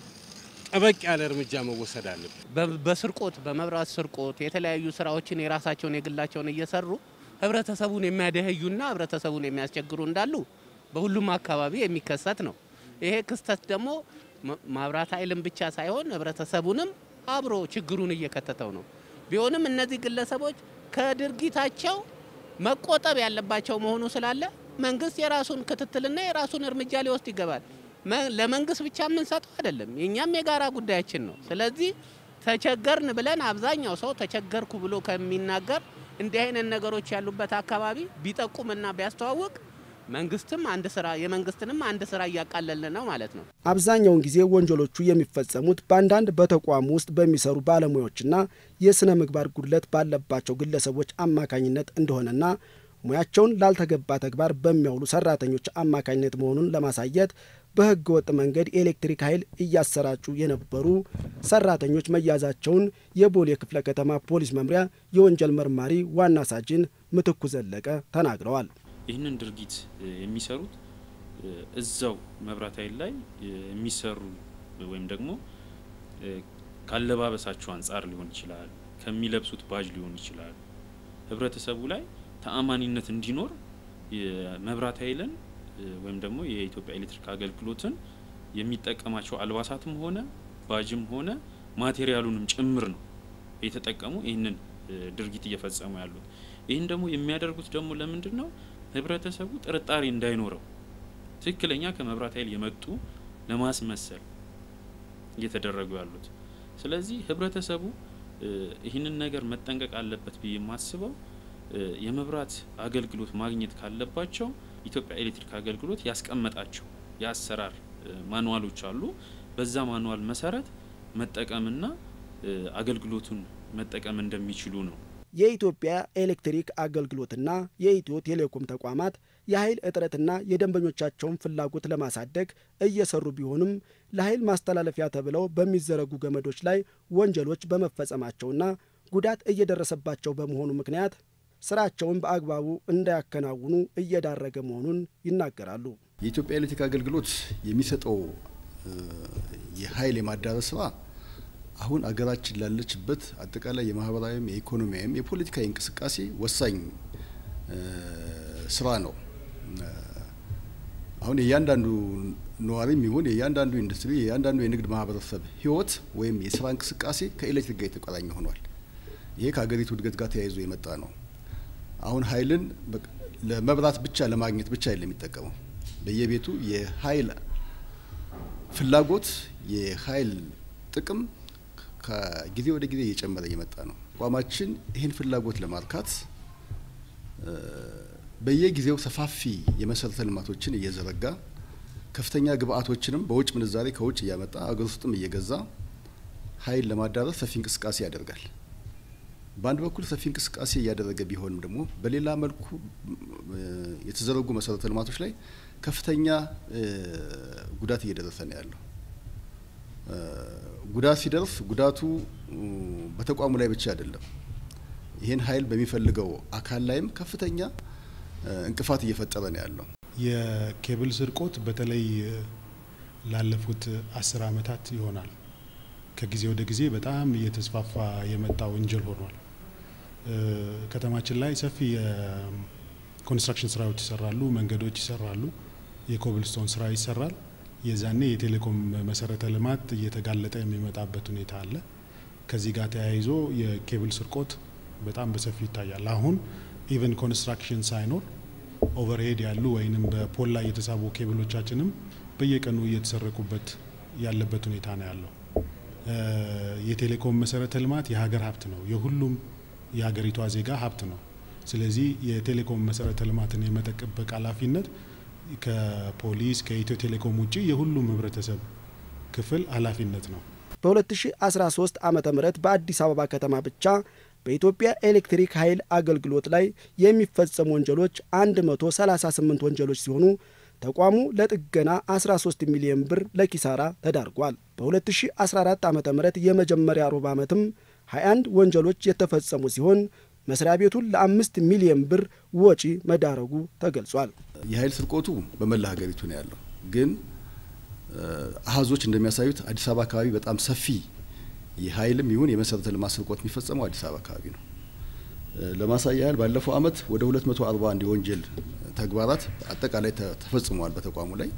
ጠበቅ ያለ እርምጃ መወሰድ አለበት። በስርቆት በመብራት ስርቆት የተለያዩ ስራዎችን የራሳቸውን የግላቸውን እየሰሩ ህብረተሰቡን የሚያደህዩና ህብረተሰቡን የሚያስቸግሩ እንዳሉ በሁሉም አካባቢ የሚከሰት ነው። ይሄ ክስተት ደግሞ ማብራት ኃይልን ብቻ ሳይሆን ህብረተሰቡንም አብሮ ችግሩን እየከተተው ነው። ቢሆንም እነዚህ ግለሰቦች ከድርጊታቸው መቆጠብ ያለባቸው መሆኑ ስላለ መንግስት የራሱን ክትትልና የራሱን እርምጃ ሊወስድ ይገባል። ለመንግስት ብቻ የምንሰጠው አይደለም፣ የእኛም የጋራ ጉዳያችን ነው። ስለዚህ ተቸገርን ብለን አብዛኛው ሰው ተቸገርኩ ብሎ ከሚናገር እንዲህ አይነት ነገሮች ያሉበት አካባቢ ቢጠቁምና ቢያስተዋውቅ መንግስትም አንድ ስራ የመንግስትንም አንድ ስራ እያቃለልን ነው ማለት ነው። አብዛኛውን ጊዜ ወንጀሎቹ የሚፈጸሙት በአንዳንድ በተቋሙ ውስጥ በሚሰሩ ባለሙያዎችና የስነ ምግባር ጉድለት ባለባቸው ግለሰቦች አማካኝነት እንደሆነና ሙያቸውን ላልተገባ ተግባር በሚያውሉ ሰራተኞች አማካኝነት መሆኑን ለማሳየት በህገ ወጥ መንገድ የኤሌክትሪክ ኃይል እያሰራጩ የነበሩ ሰራተኞች መያዛቸውን የቦሌ ክፍለ ከተማ ፖሊስ መምሪያ የወንጀል መርማሪ ዋና ሳጅን ምትኩ ዘለቀ ተናግረዋል። ይህንን ድርጊት የሚሰሩት እዛው መብራት ኃይል ላይ የሚሰሩ ወይም ደግሞ ካለባበሳቸው አንጻር ሊሆን ይችላል፣ ከሚለብሱት ባጅ ሊሆን ይችላል። ህብረተሰቡ ላይ ተአማኒነት እንዲኖር የመብራት ኃይልን ወይም ደግሞ የኢትዮጵያ ኤሌክትሪክ አገልግሎትን የሚጠቀማቸው አልባሳትም ሆነ ባጅም ሆነ ማቴሪያሉንም ጭምር ነው የተጠቀሙ ይህንን ድርጊት እየፈጸሙ ያሉት። ይህን ደግሞ የሚያደርጉት ደግሞ ለምንድን ነው? ህብረተሰቡ ጥርጣሬ እንዳይኖረው ትክክለኛ ከመብራት ኃይል የመጡ ለማስመሰል እየተደረጉ ያሉት። ስለዚህ ህብረተሰቡ ይህንን ነገር መጠንቀቅ አለበት ብዬ የማስበው የመብራት አገልግሎት ማግኘት ካለባቸው ኢትዮጵያ ኤሌክትሪክ አገልግሎት ያስቀመጣቸው የአሰራር ማንዋሎች አሉ። በዛ ማንዋል መሰረት መጠቀምና አገልግሎቱን መጠቀም እንደሚችሉ ነው። የኢትዮጵያ ኤሌክትሪክ አገልግሎትና የኢትዮ ቴሌኮም ተቋማት የኃይል እጥረትና የደንበኞቻቸውን ፍላጎት ለማሳደግ እየሰሩ ቢሆንም ለኃይል ማስተላለፊያ ተብለው በሚዘረጉ ገመዶች ላይ ወንጀሎች በመፈጸማቸውና ጉዳት እየደረሰባቸው በመሆኑ ምክንያት ስራቸውን በአግባቡ እንዳያከናውኑ እየዳረገ መሆኑን ይናገራሉ። የኢትዮጵያ ኤሌክትሪክ አገልግሎት የሚሰጠው የኃይል የማዳረስ ስራ አሁን አገራችን ላለችበት አጠቃላይ የማህበራዊም የኢኮኖሚያዊም የፖለቲካዊ እንቅስቃሴ ወሳኝ ስራ ነው። አሁን የእያንዳንዱ ነዋሪም ይሁን የእያንዳንዱ ኢንዱስትሪ የእያንዳንዱ የንግድ ማህበረሰብ ህይወት ወይም የስራ እንቅስቃሴ ከኤሌክትሪክ ጋር የተቆራኘ ሆኗል። ይሄ ከሀገሪቱ እድገት ጋር ተያይዞ የመጣ ነው። አሁን ኃይልን ለመብራት ብቻ ለማግኘት ብቻ አይደለም የሚጠቀመው። በየቤቱ የኃይል ፍላጎት የኃይል ጥቅም ከጊዜ ወደ ጊዜ እየጨመረ እየመጣ ነው። ተቋማችን ይህን ፍላጎት ለማርካት በየጊዜው ሰፋፊ የመሰረተ ልማቶችን እየዘረጋ ከፍተኛ ግብአቶችንም በውጭ ምንዛሬ ከውጭ እያመጣ አገር ውስጥም እየገዛ ኃይል ለማዳረስ ሰፊ እንቅስቃሴ ያደርጋል። በአንድ በኩል ሰፊ እንቅስቃሴ እያደረገ ቢሆንም ደግሞ በሌላ መልኩ የተዘረጉ መሰረተ ልማቶች ላይ ከፍተኛ ጉዳት እየደረሰ ነው ያለው። ጉዳት ሲደርስ ጉዳቱ በተቋሙ ላይ ብቻ አይደለም። ይህን ኃይል በሚፈልገው አካል ላይም ከፍተኛ እንቅፋት እየፈጠረ ነው ያለው። የኬብል ስርቆት በተለይ ላለፉት አስር ዓመታት ይሆናል ከጊዜ ወደ ጊዜ በጣም እየተስፋፋ የመጣ ወንጀል ሆኗል። ከተማችን ላይ ሰፊ የኮንስትራክሽን ስራዎች ይሰራሉ፣ መንገዶች ይሰራሉ፣ የኮብልስቶን ስራ ይሰራል። የዛኔ የቴሌኮም መሰረተ ልማት እየተጋለጠ የሚመጣበት ሁኔታ አለ። ከዚህ ጋር ተያይዞ የኬብል ስርቆት በጣም በሰፊው ይታያል። አሁን ኢቨን ኮንስትራክሽን ሳይኖር ኦቨርሄድ ያሉ ወይንም በፖል ላይ የተሳቡ ኬብሎቻችንም በየቀኑ እየተሰረቁበት ያለበት ሁኔታ ነው ያለው። የቴሌኮም መሰረተ ልማት የሀገር ሀብት ነው፣ የሁሉም የሀገሪቷ ዜጋ ሀብት ነው። ስለዚህ የቴሌኮም መሰረተ ልማትን የመጠበቅ ኃላፊነት ከፖሊስ ከኢትዮ ቴሌኮም ውጭ የሁሉም ህብረተሰብ ክፍል ኃላፊነት ነው። በ2013 ዓ ም በአዲስ አበባ ከተማ ብቻ በኢትዮጵያ ኤሌክትሪክ ኃይል አገልግሎት ላይ የሚፈጸሙ ወንጀሎች 138 ወንጀሎች ሲሆኑ ተቋሙ ለጥገና 13 ሚሊዮን ብር ለኪሳራ ተዳርጓል። በ2014 ዓ ም የመጀመሪያ ሩብ ዓመትም 21 ወንጀሎች የተፈጸሙ ሲሆን መስሪያ ቤቱን ለአምስት ሚሊዮን ብር ወጪ መዳረጉ ተገልጿል። የኃይል ስርቆቱ በመላ ሀገሪቱ ነው ያለው። ግን አሀዞች እንደሚያሳዩት አዲስ አበባ አካባቢ በጣም ሰፊ የኃይልም ይሁን የመሰረተ ልማት ስርቆት የሚፈጸመው አዲስ አበባ አካባቢ ነው። ለማሳያ ያህል ባለፈው አመት ወደ 241 የወንጀል ተግባራት አጠቃላይ ተፈጽመዋል በተቋሙ ላይ።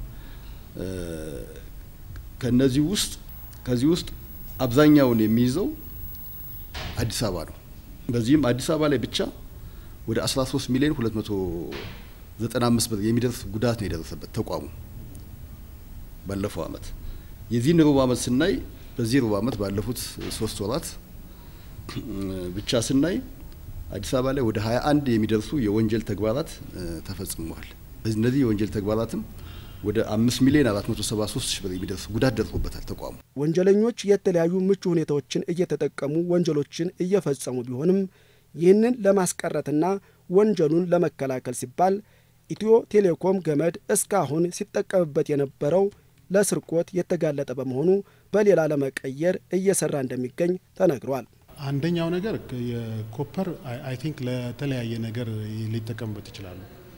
ከነዚህ ውስጥ ከዚህ ውስጥ አብዛኛውን የሚይዘው አዲስ አበባ ነው። በዚህም አዲስ አበባ ላይ ብቻ ወደ 13 ሚሊዮን 295 ብር የሚደርስ ጉዳት ነው የደረሰበት ተቋሙ ባለፈው አመት። የዚህን ሩብ አመት ስናይ በዚህ ሩብ አመት ባለፉት ሶስት ወራት ብቻ ስናይ አዲስ አበባ ላይ ወደ 21 የሚደርሱ የወንጀል ተግባራት ተፈጽመዋል። እነዚህ የወንጀል ተግባራትም ወደ 5 ሚሊዮን 473 ሺህ ብር የሚደርስ ጉዳት ደርሶበታል ተቋሙ። ወንጀለኞች የተለያዩ ምቹ ሁኔታዎችን እየተጠቀሙ ወንጀሎችን እየፈጸሙ ቢሆንም ይህንን ለማስቀረትና ወንጀሉን ለመከላከል ሲባል ኢትዮ ቴሌኮም ገመድ እስካሁን ሲጠቀምበት የነበረው ለስርቆት የተጋለጠ በመሆኑ በሌላ ለመቀየር እየሰራ እንደሚገኝ ተነግሯል። አንደኛው ነገር የኮፐር አይ ቲንክ ለተለያየ ነገር ሊጠቀሙበት ይችላሉ።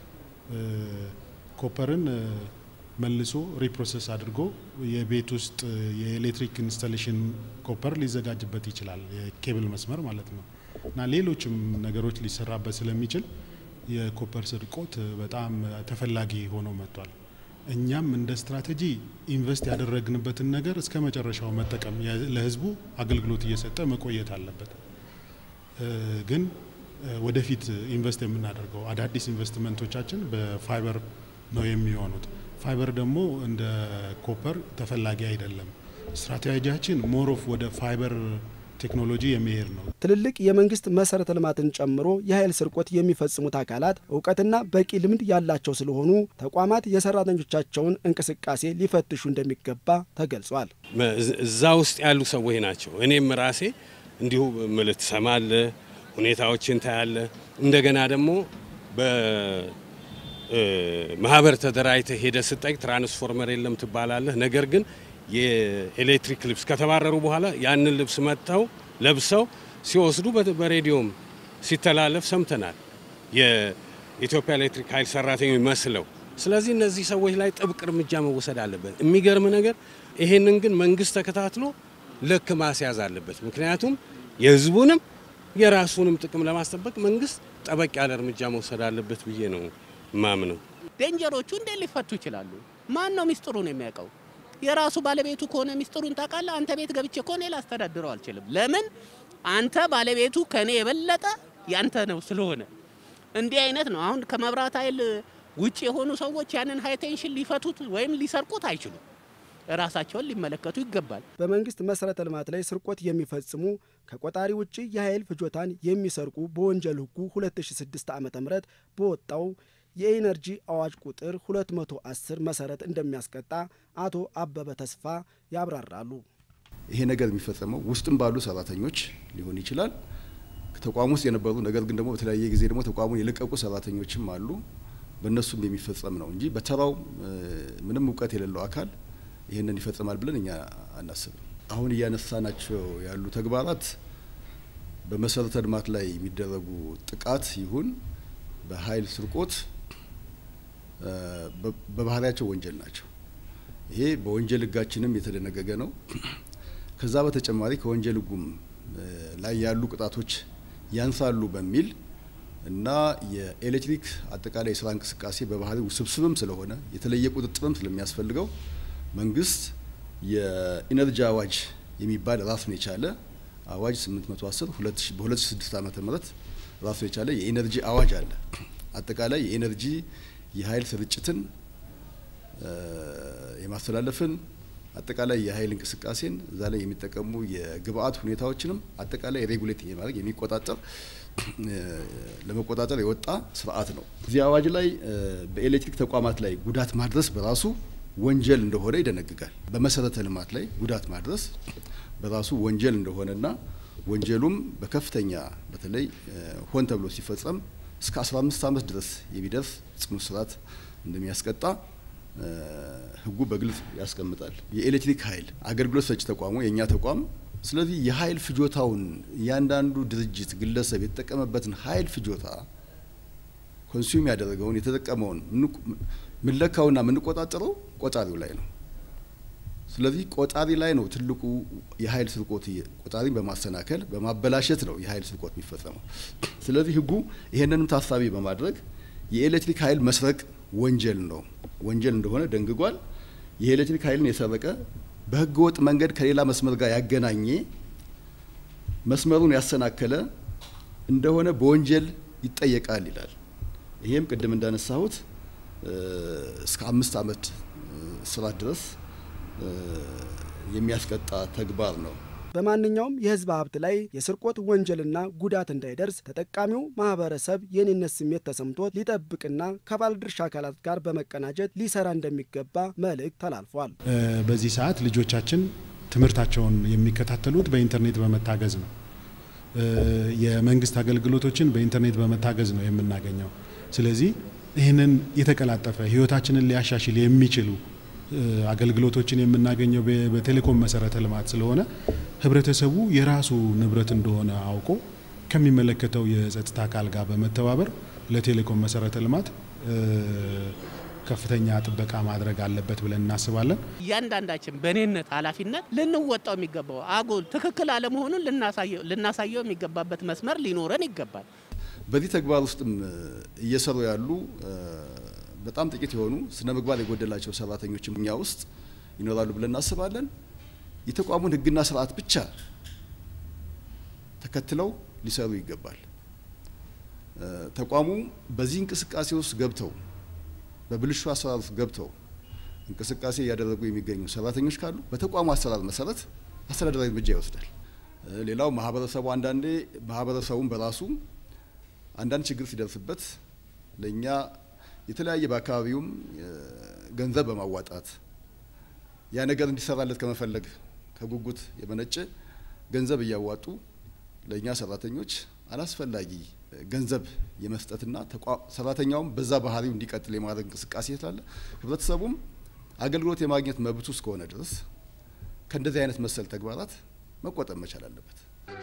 ኮፐርን መልሶ ሪፕሮሰስ አድርጎ የቤት ውስጥ የኤሌክትሪክ ኢንስታሌሽን ኮፐር ሊዘጋጅበት ይችላል፣ የኬብል መስመር ማለት ነው እና ሌሎችም ነገሮች ሊሰራበት ስለሚችል የኮፐር ስርቆት በጣም ተፈላጊ ሆኖ መጥቷል። እኛም እንደ ስትራቴጂ ኢንቨስት ያደረግንበትን ነገር እስከ መጨረሻው መጠቀም ለሕዝቡ አገልግሎት እየሰጠ መቆየት አለበት። ግን ወደፊት ኢንቨስት የምናደርገው አዳዲስ ኢንቨስትመንቶቻችን በፋይበር ነው የሚሆኑት። ፋይበር ደግሞ እንደ ኮፐር ተፈላጊ አይደለም። ስትራቴጂያችን ሞሮፍ ወደ ፋይበር ቴክኖሎጂ የሚሄድ ነው። ትልልቅ የመንግስት መሰረተ ልማትን ጨምሮ የኃይል ስርቆት የሚፈጽሙት አካላት እውቀትና በቂ ልምድ ያላቸው ስለሆኑ ተቋማት የሰራተኞቻቸውን እንቅስቃሴ ሊፈትሹ እንደሚገባ ተገልጿል። እዛ ውስጥ ያሉ ሰዎች ናቸው። እኔም ራሴ እንዲሁ ምልት ትሰማለ፣ ሁኔታዎችን ታያለ። እንደገና ደግሞ ማህበር ተደራጅተህ ሄደ ስጠይቅ ትራንስፎርመር የለም ትባላለህ። ነገር ግን የኤሌክትሪክ ልብስ ከተባረሩ በኋላ ያንን ልብስ መጥተው ለብሰው ሲወስዱ በሬዲዮም ሲተላለፍ ሰምተናል። የኢትዮጵያ ኤሌክትሪክ ኃይል ሰራተኞች መስለው። ስለዚህ እነዚህ ሰዎች ላይ ጥብቅ እርምጃ መወሰድ አለበት። የሚገርም ነገር ይሄንን ግን መንግስት ተከታትሎ ልክ ማስያዝ አለበት። ምክንያቱም የህዝቡንም የራሱንም ጥቅም ለማስጠበቅ መንግስት ጠበቅ ያለ እርምጃ መውሰድ አለበት ብዬ ነው ማምነው። ዴንጀሮቹ እንዴት ሊፈቱ ይችላሉ? ማን ነው ሚስጥሩን የሚያውቀው? የራሱ ባለቤቱ ከሆነ ሚስጥሩን ታውቃለህ። አንተ ቤት ገብቼ ከሆነ ላስተዳድረው አልችልም። ለምን? አንተ ባለቤቱ ከኔ የበለጠ ያንተ ነው ስለሆነ እንዲህ አይነት ነው። አሁን ከመብራት ኃይል ውጭ የሆኑ ሰዎች ያንን ሃይ ቴንሽን ሊፈቱት ወይም ሊሰርቁት አይችሉም። ራሳቸውን ሊመለከቱ ይገባል። በመንግስት መሰረተ ልማት ላይ ስርቆት የሚፈጽሙ ከቆጣሪ ውጭ የኃይል ፍጆታን የሚሰርቁ በወንጀል ህጉ 2006 ዓ ም በወጣው የኢነርጂ አዋጅ ቁጥር 210 መሰረት እንደሚያስቀጣ አቶ አበበ ተስፋ ያብራራሉ። ይሄ ነገር የሚፈጸመው ውስጥም ባሉ ሰራተኞች ሊሆን ይችላል። ተቋም ውስጥ የነበሩ ነገር ግን ደግሞ በተለያየ ጊዜ ደግሞ ተቋሙን የለቀቁ ሰራተኞችም አሉ። በእነሱም የሚፈጸም ነው እንጂ በተራው ምንም እውቀት የሌለው አካል ይህንን ይፈጽማል ብለን እኛ አናስብም። አሁን እያነሳናቸው ያሉ ተግባራት በመሰረተ ልማት ላይ የሚደረጉ ጥቃት ይሁን በኃይል ስርቆት በባህሪያቸው ወንጀል ናቸው። ይሄ በወንጀል ህጋችንም የተደነገገ ነው። ከዛ በተጨማሪ ከወንጀል ህጉም ላይ ያሉ ቅጣቶች ያንሳሉ በሚል እና የኤሌክትሪክ አጠቃላይ የስራ እንቅስቃሴ በባህሪ ውስብስብም ስለሆነ የተለየ ቁጥጥርም ስለሚያስፈልገው መንግስት የኢነርጂ አዋጅ የሚባል ራሱን የቻለ አዋጅ 810 በ2006 ዓመተ ምህረት ራሱን የቻለ የኢነርጂ አዋጅ አለ። አጠቃላይ የኢነርጂ የኃይል ስርጭትን የማስተላለፍን አጠቃላይ የኃይል እንቅስቃሴን እዛ ላይ የሚጠቀሙ የግብአት ሁኔታዎችንም አጠቃላይ ሬጉሌት የማድረግ የሚቆጣጠር ለመቆጣጠር የወጣ ስርዓት ነው። እዚህ አዋጅ ላይ በኤሌክትሪክ ተቋማት ላይ ጉዳት ማድረስ በራሱ ወንጀል እንደሆነ ይደነግጋል። በመሰረተ ልማት ላይ ጉዳት ማድረስ በራሱ ወንጀል እንደሆነና ወንጀሉም በከፍተኛ በተለይ ሆን ተብሎ ሲፈጸም እስከ 15 ዓመት ድረስ የሚደርስ ጽኑ እስራት እንደሚያስቀጣ ህጉ በግልጽ ያስቀምጣል። የኤሌክትሪክ ኃይል አገልግሎት ሰጪ ተቋሙ የእኛ ተቋም ስለዚህ የኃይል ፍጆታውን እያንዳንዱ ድርጅት ግለሰብ የተጠቀመበትን ኃይል ፍጆታ ኮንሱም ያደረገውን የተጠቀመውን ምንለካውና የምንቆጣጠረው ቆጣሪው ላይ ነው። ስለዚህ ቆጣሪ ላይ ነው ትልቁ የኃይል ስርቆት ቆጣሪን በማሰናከል በማበላሸት ነው የኃይል ስርቆት የሚፈጸመው። ስለዚህ ህጉ ይሄንንም ታሳቢ በማድረግ የኤሌክትሪክ ኃይል መስረቅ ወንጀል ነው ወንጀል እንደሆነ ደንግጓል። የኤሌክትሪክ ኃይልን የሰረቀ በህገ ወጥ መንገድ ከሌላ መስመር ጋር ያገናኘ መስመሩን ያሰናከለ እንደሆነ በወንጀል ይጠየቃል ይላል። ይሄም ቅድም እንዳነሳሁት እስከ አምስት ዓመት እስራት ድረስ የሚያስቀጣ ተግባር ነው። በማንኛውም የህዝብ ሀብት ላይ የስርቆት ወንጀልና ጉዳት እንዳይደርስ ተጠቃሚው ማህበረሰብ የኔነት ስሜት ተሰምቶት ሊጠብቅና ከባለድርሻ አካላት ጋር በመቀናጀት ሊሰራ እንደሚገባ መልእክት ተላልፏል። በዚህ ሰዓት ልጆቻችን ትምህርታቸውን የሚከታተሉት በኢንተርኔት በመታገዝ ነው። የመንግስት አገልግሎቶችን በኢንተርኔት በመታገዝ ነው የምናገኘው። ስለዚህ ይህንን የተቀላጠፈ ህይወታችንን ሊያሻሽል የሚችሉ አገልግሎቶችን የምናገኘው በቴሌኮም መሰረተ ልማት ስለሆነ ህብረተሰቡ የራሱ ንብረት እንደሆነ አውቆ ከሚመለከተው የጸጥታ አካል ጋር በመተባበር ለቴሌኮም መሰረተ ልማት ከፍተኛ ጥበቃ ማድረግ አለበት ብለን እናስባለን። እያንዳንዳችን በእኔነት ኃላፊነት ልንወጣው የሚገባው አጉል ትክክል አለመሆኑን ልናሳየው የሚገባበት መስመር ሊኖረን ይገባል። በዚህ ተግባር ውስጥም እየሰሩ ያሉ በጣም ጥቂት የሆኑ ስነ ምግባር የጎደላቸው ሰራተኞችም እኛ ውስጥ ይኖራሉ ብለን እናስባለን። የተቋሙን ህግና ስርዓት ብቻ ተከትለው ሊሰሩ ይገባል። ተቋሙ በዚህ እንቅስቃሴ ውስጥ ገብተው በብልሹ አሰራር ውስጥ ገብተው እንቅስቃሴ እያደረጉ የሚገኙ ሰራተኞች ካሉ በተቋሙ አሰራር መሰረት አስተዳደራዊ እርምጃ ይወስዳል። ሌላው ማህበረሰቡ አንዳንዴ ማህበረሰቡን በራሱ አንዳንድ ችግር ሲደርስበት ለእኛ የተለያየ በአካባቢውም ገንዘብ በማዋጣት ያ ነገር እንዲሰራለት ከመፈለግ ከጉጉት የመነጨ ገንዘብ እያዋጡ ለእኛ ሰራተኞች አላስፈላጊ ገንዘብ የመስጠትና ሰራተኛውም በዛ ባህሪው እንዲቀጥል የማድረግ እንቅስቃሴ ስላለ ህብረተሰቡም አገልግሎት የማግኘት መብቱ እስከሆነ ድረስ ከእንደዚህ አይነት መሰል ተግባራት መቆጠብ መቻል አለበት።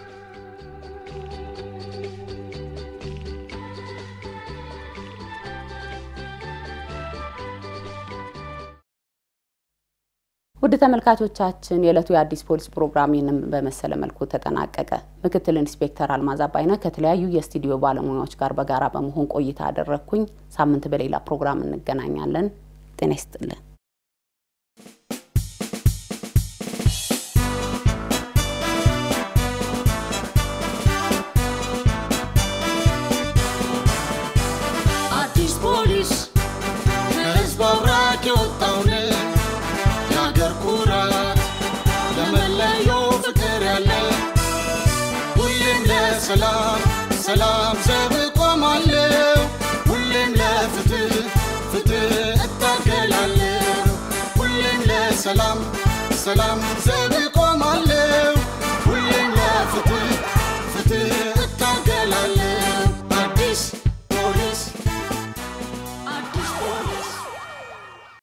ውድ ተመልካቾቻችን የዕለቱ የአዲስ ፖሊስ ፕሮግራም ይህንን በመሰለ መልኩ ተጠናቀቀ። ምክትል ኢንስፔክተር አልማዝ አባይነህ ከተለያዩ የስቱዲዮ ባለሙያዎች ጋር በጋራ በመሆን ቆይታ አደረግኩኝ። ሳምንት በሌላ ፕሮግራም እንገናኛለን። ጤና ይስጥልን። አዲስ ፖሊስ ከህዝብ አብራክ የወጣውን የአገር ኩራት ለመለየው ፍቅር ያለ ሁሌም ለሰላም ሰላም ዘብ እቆማለሁ ሁሌም ለፍትህ ፍትህ እታገላለሁ ሁሌም ለሰላም ሰላም ዘብ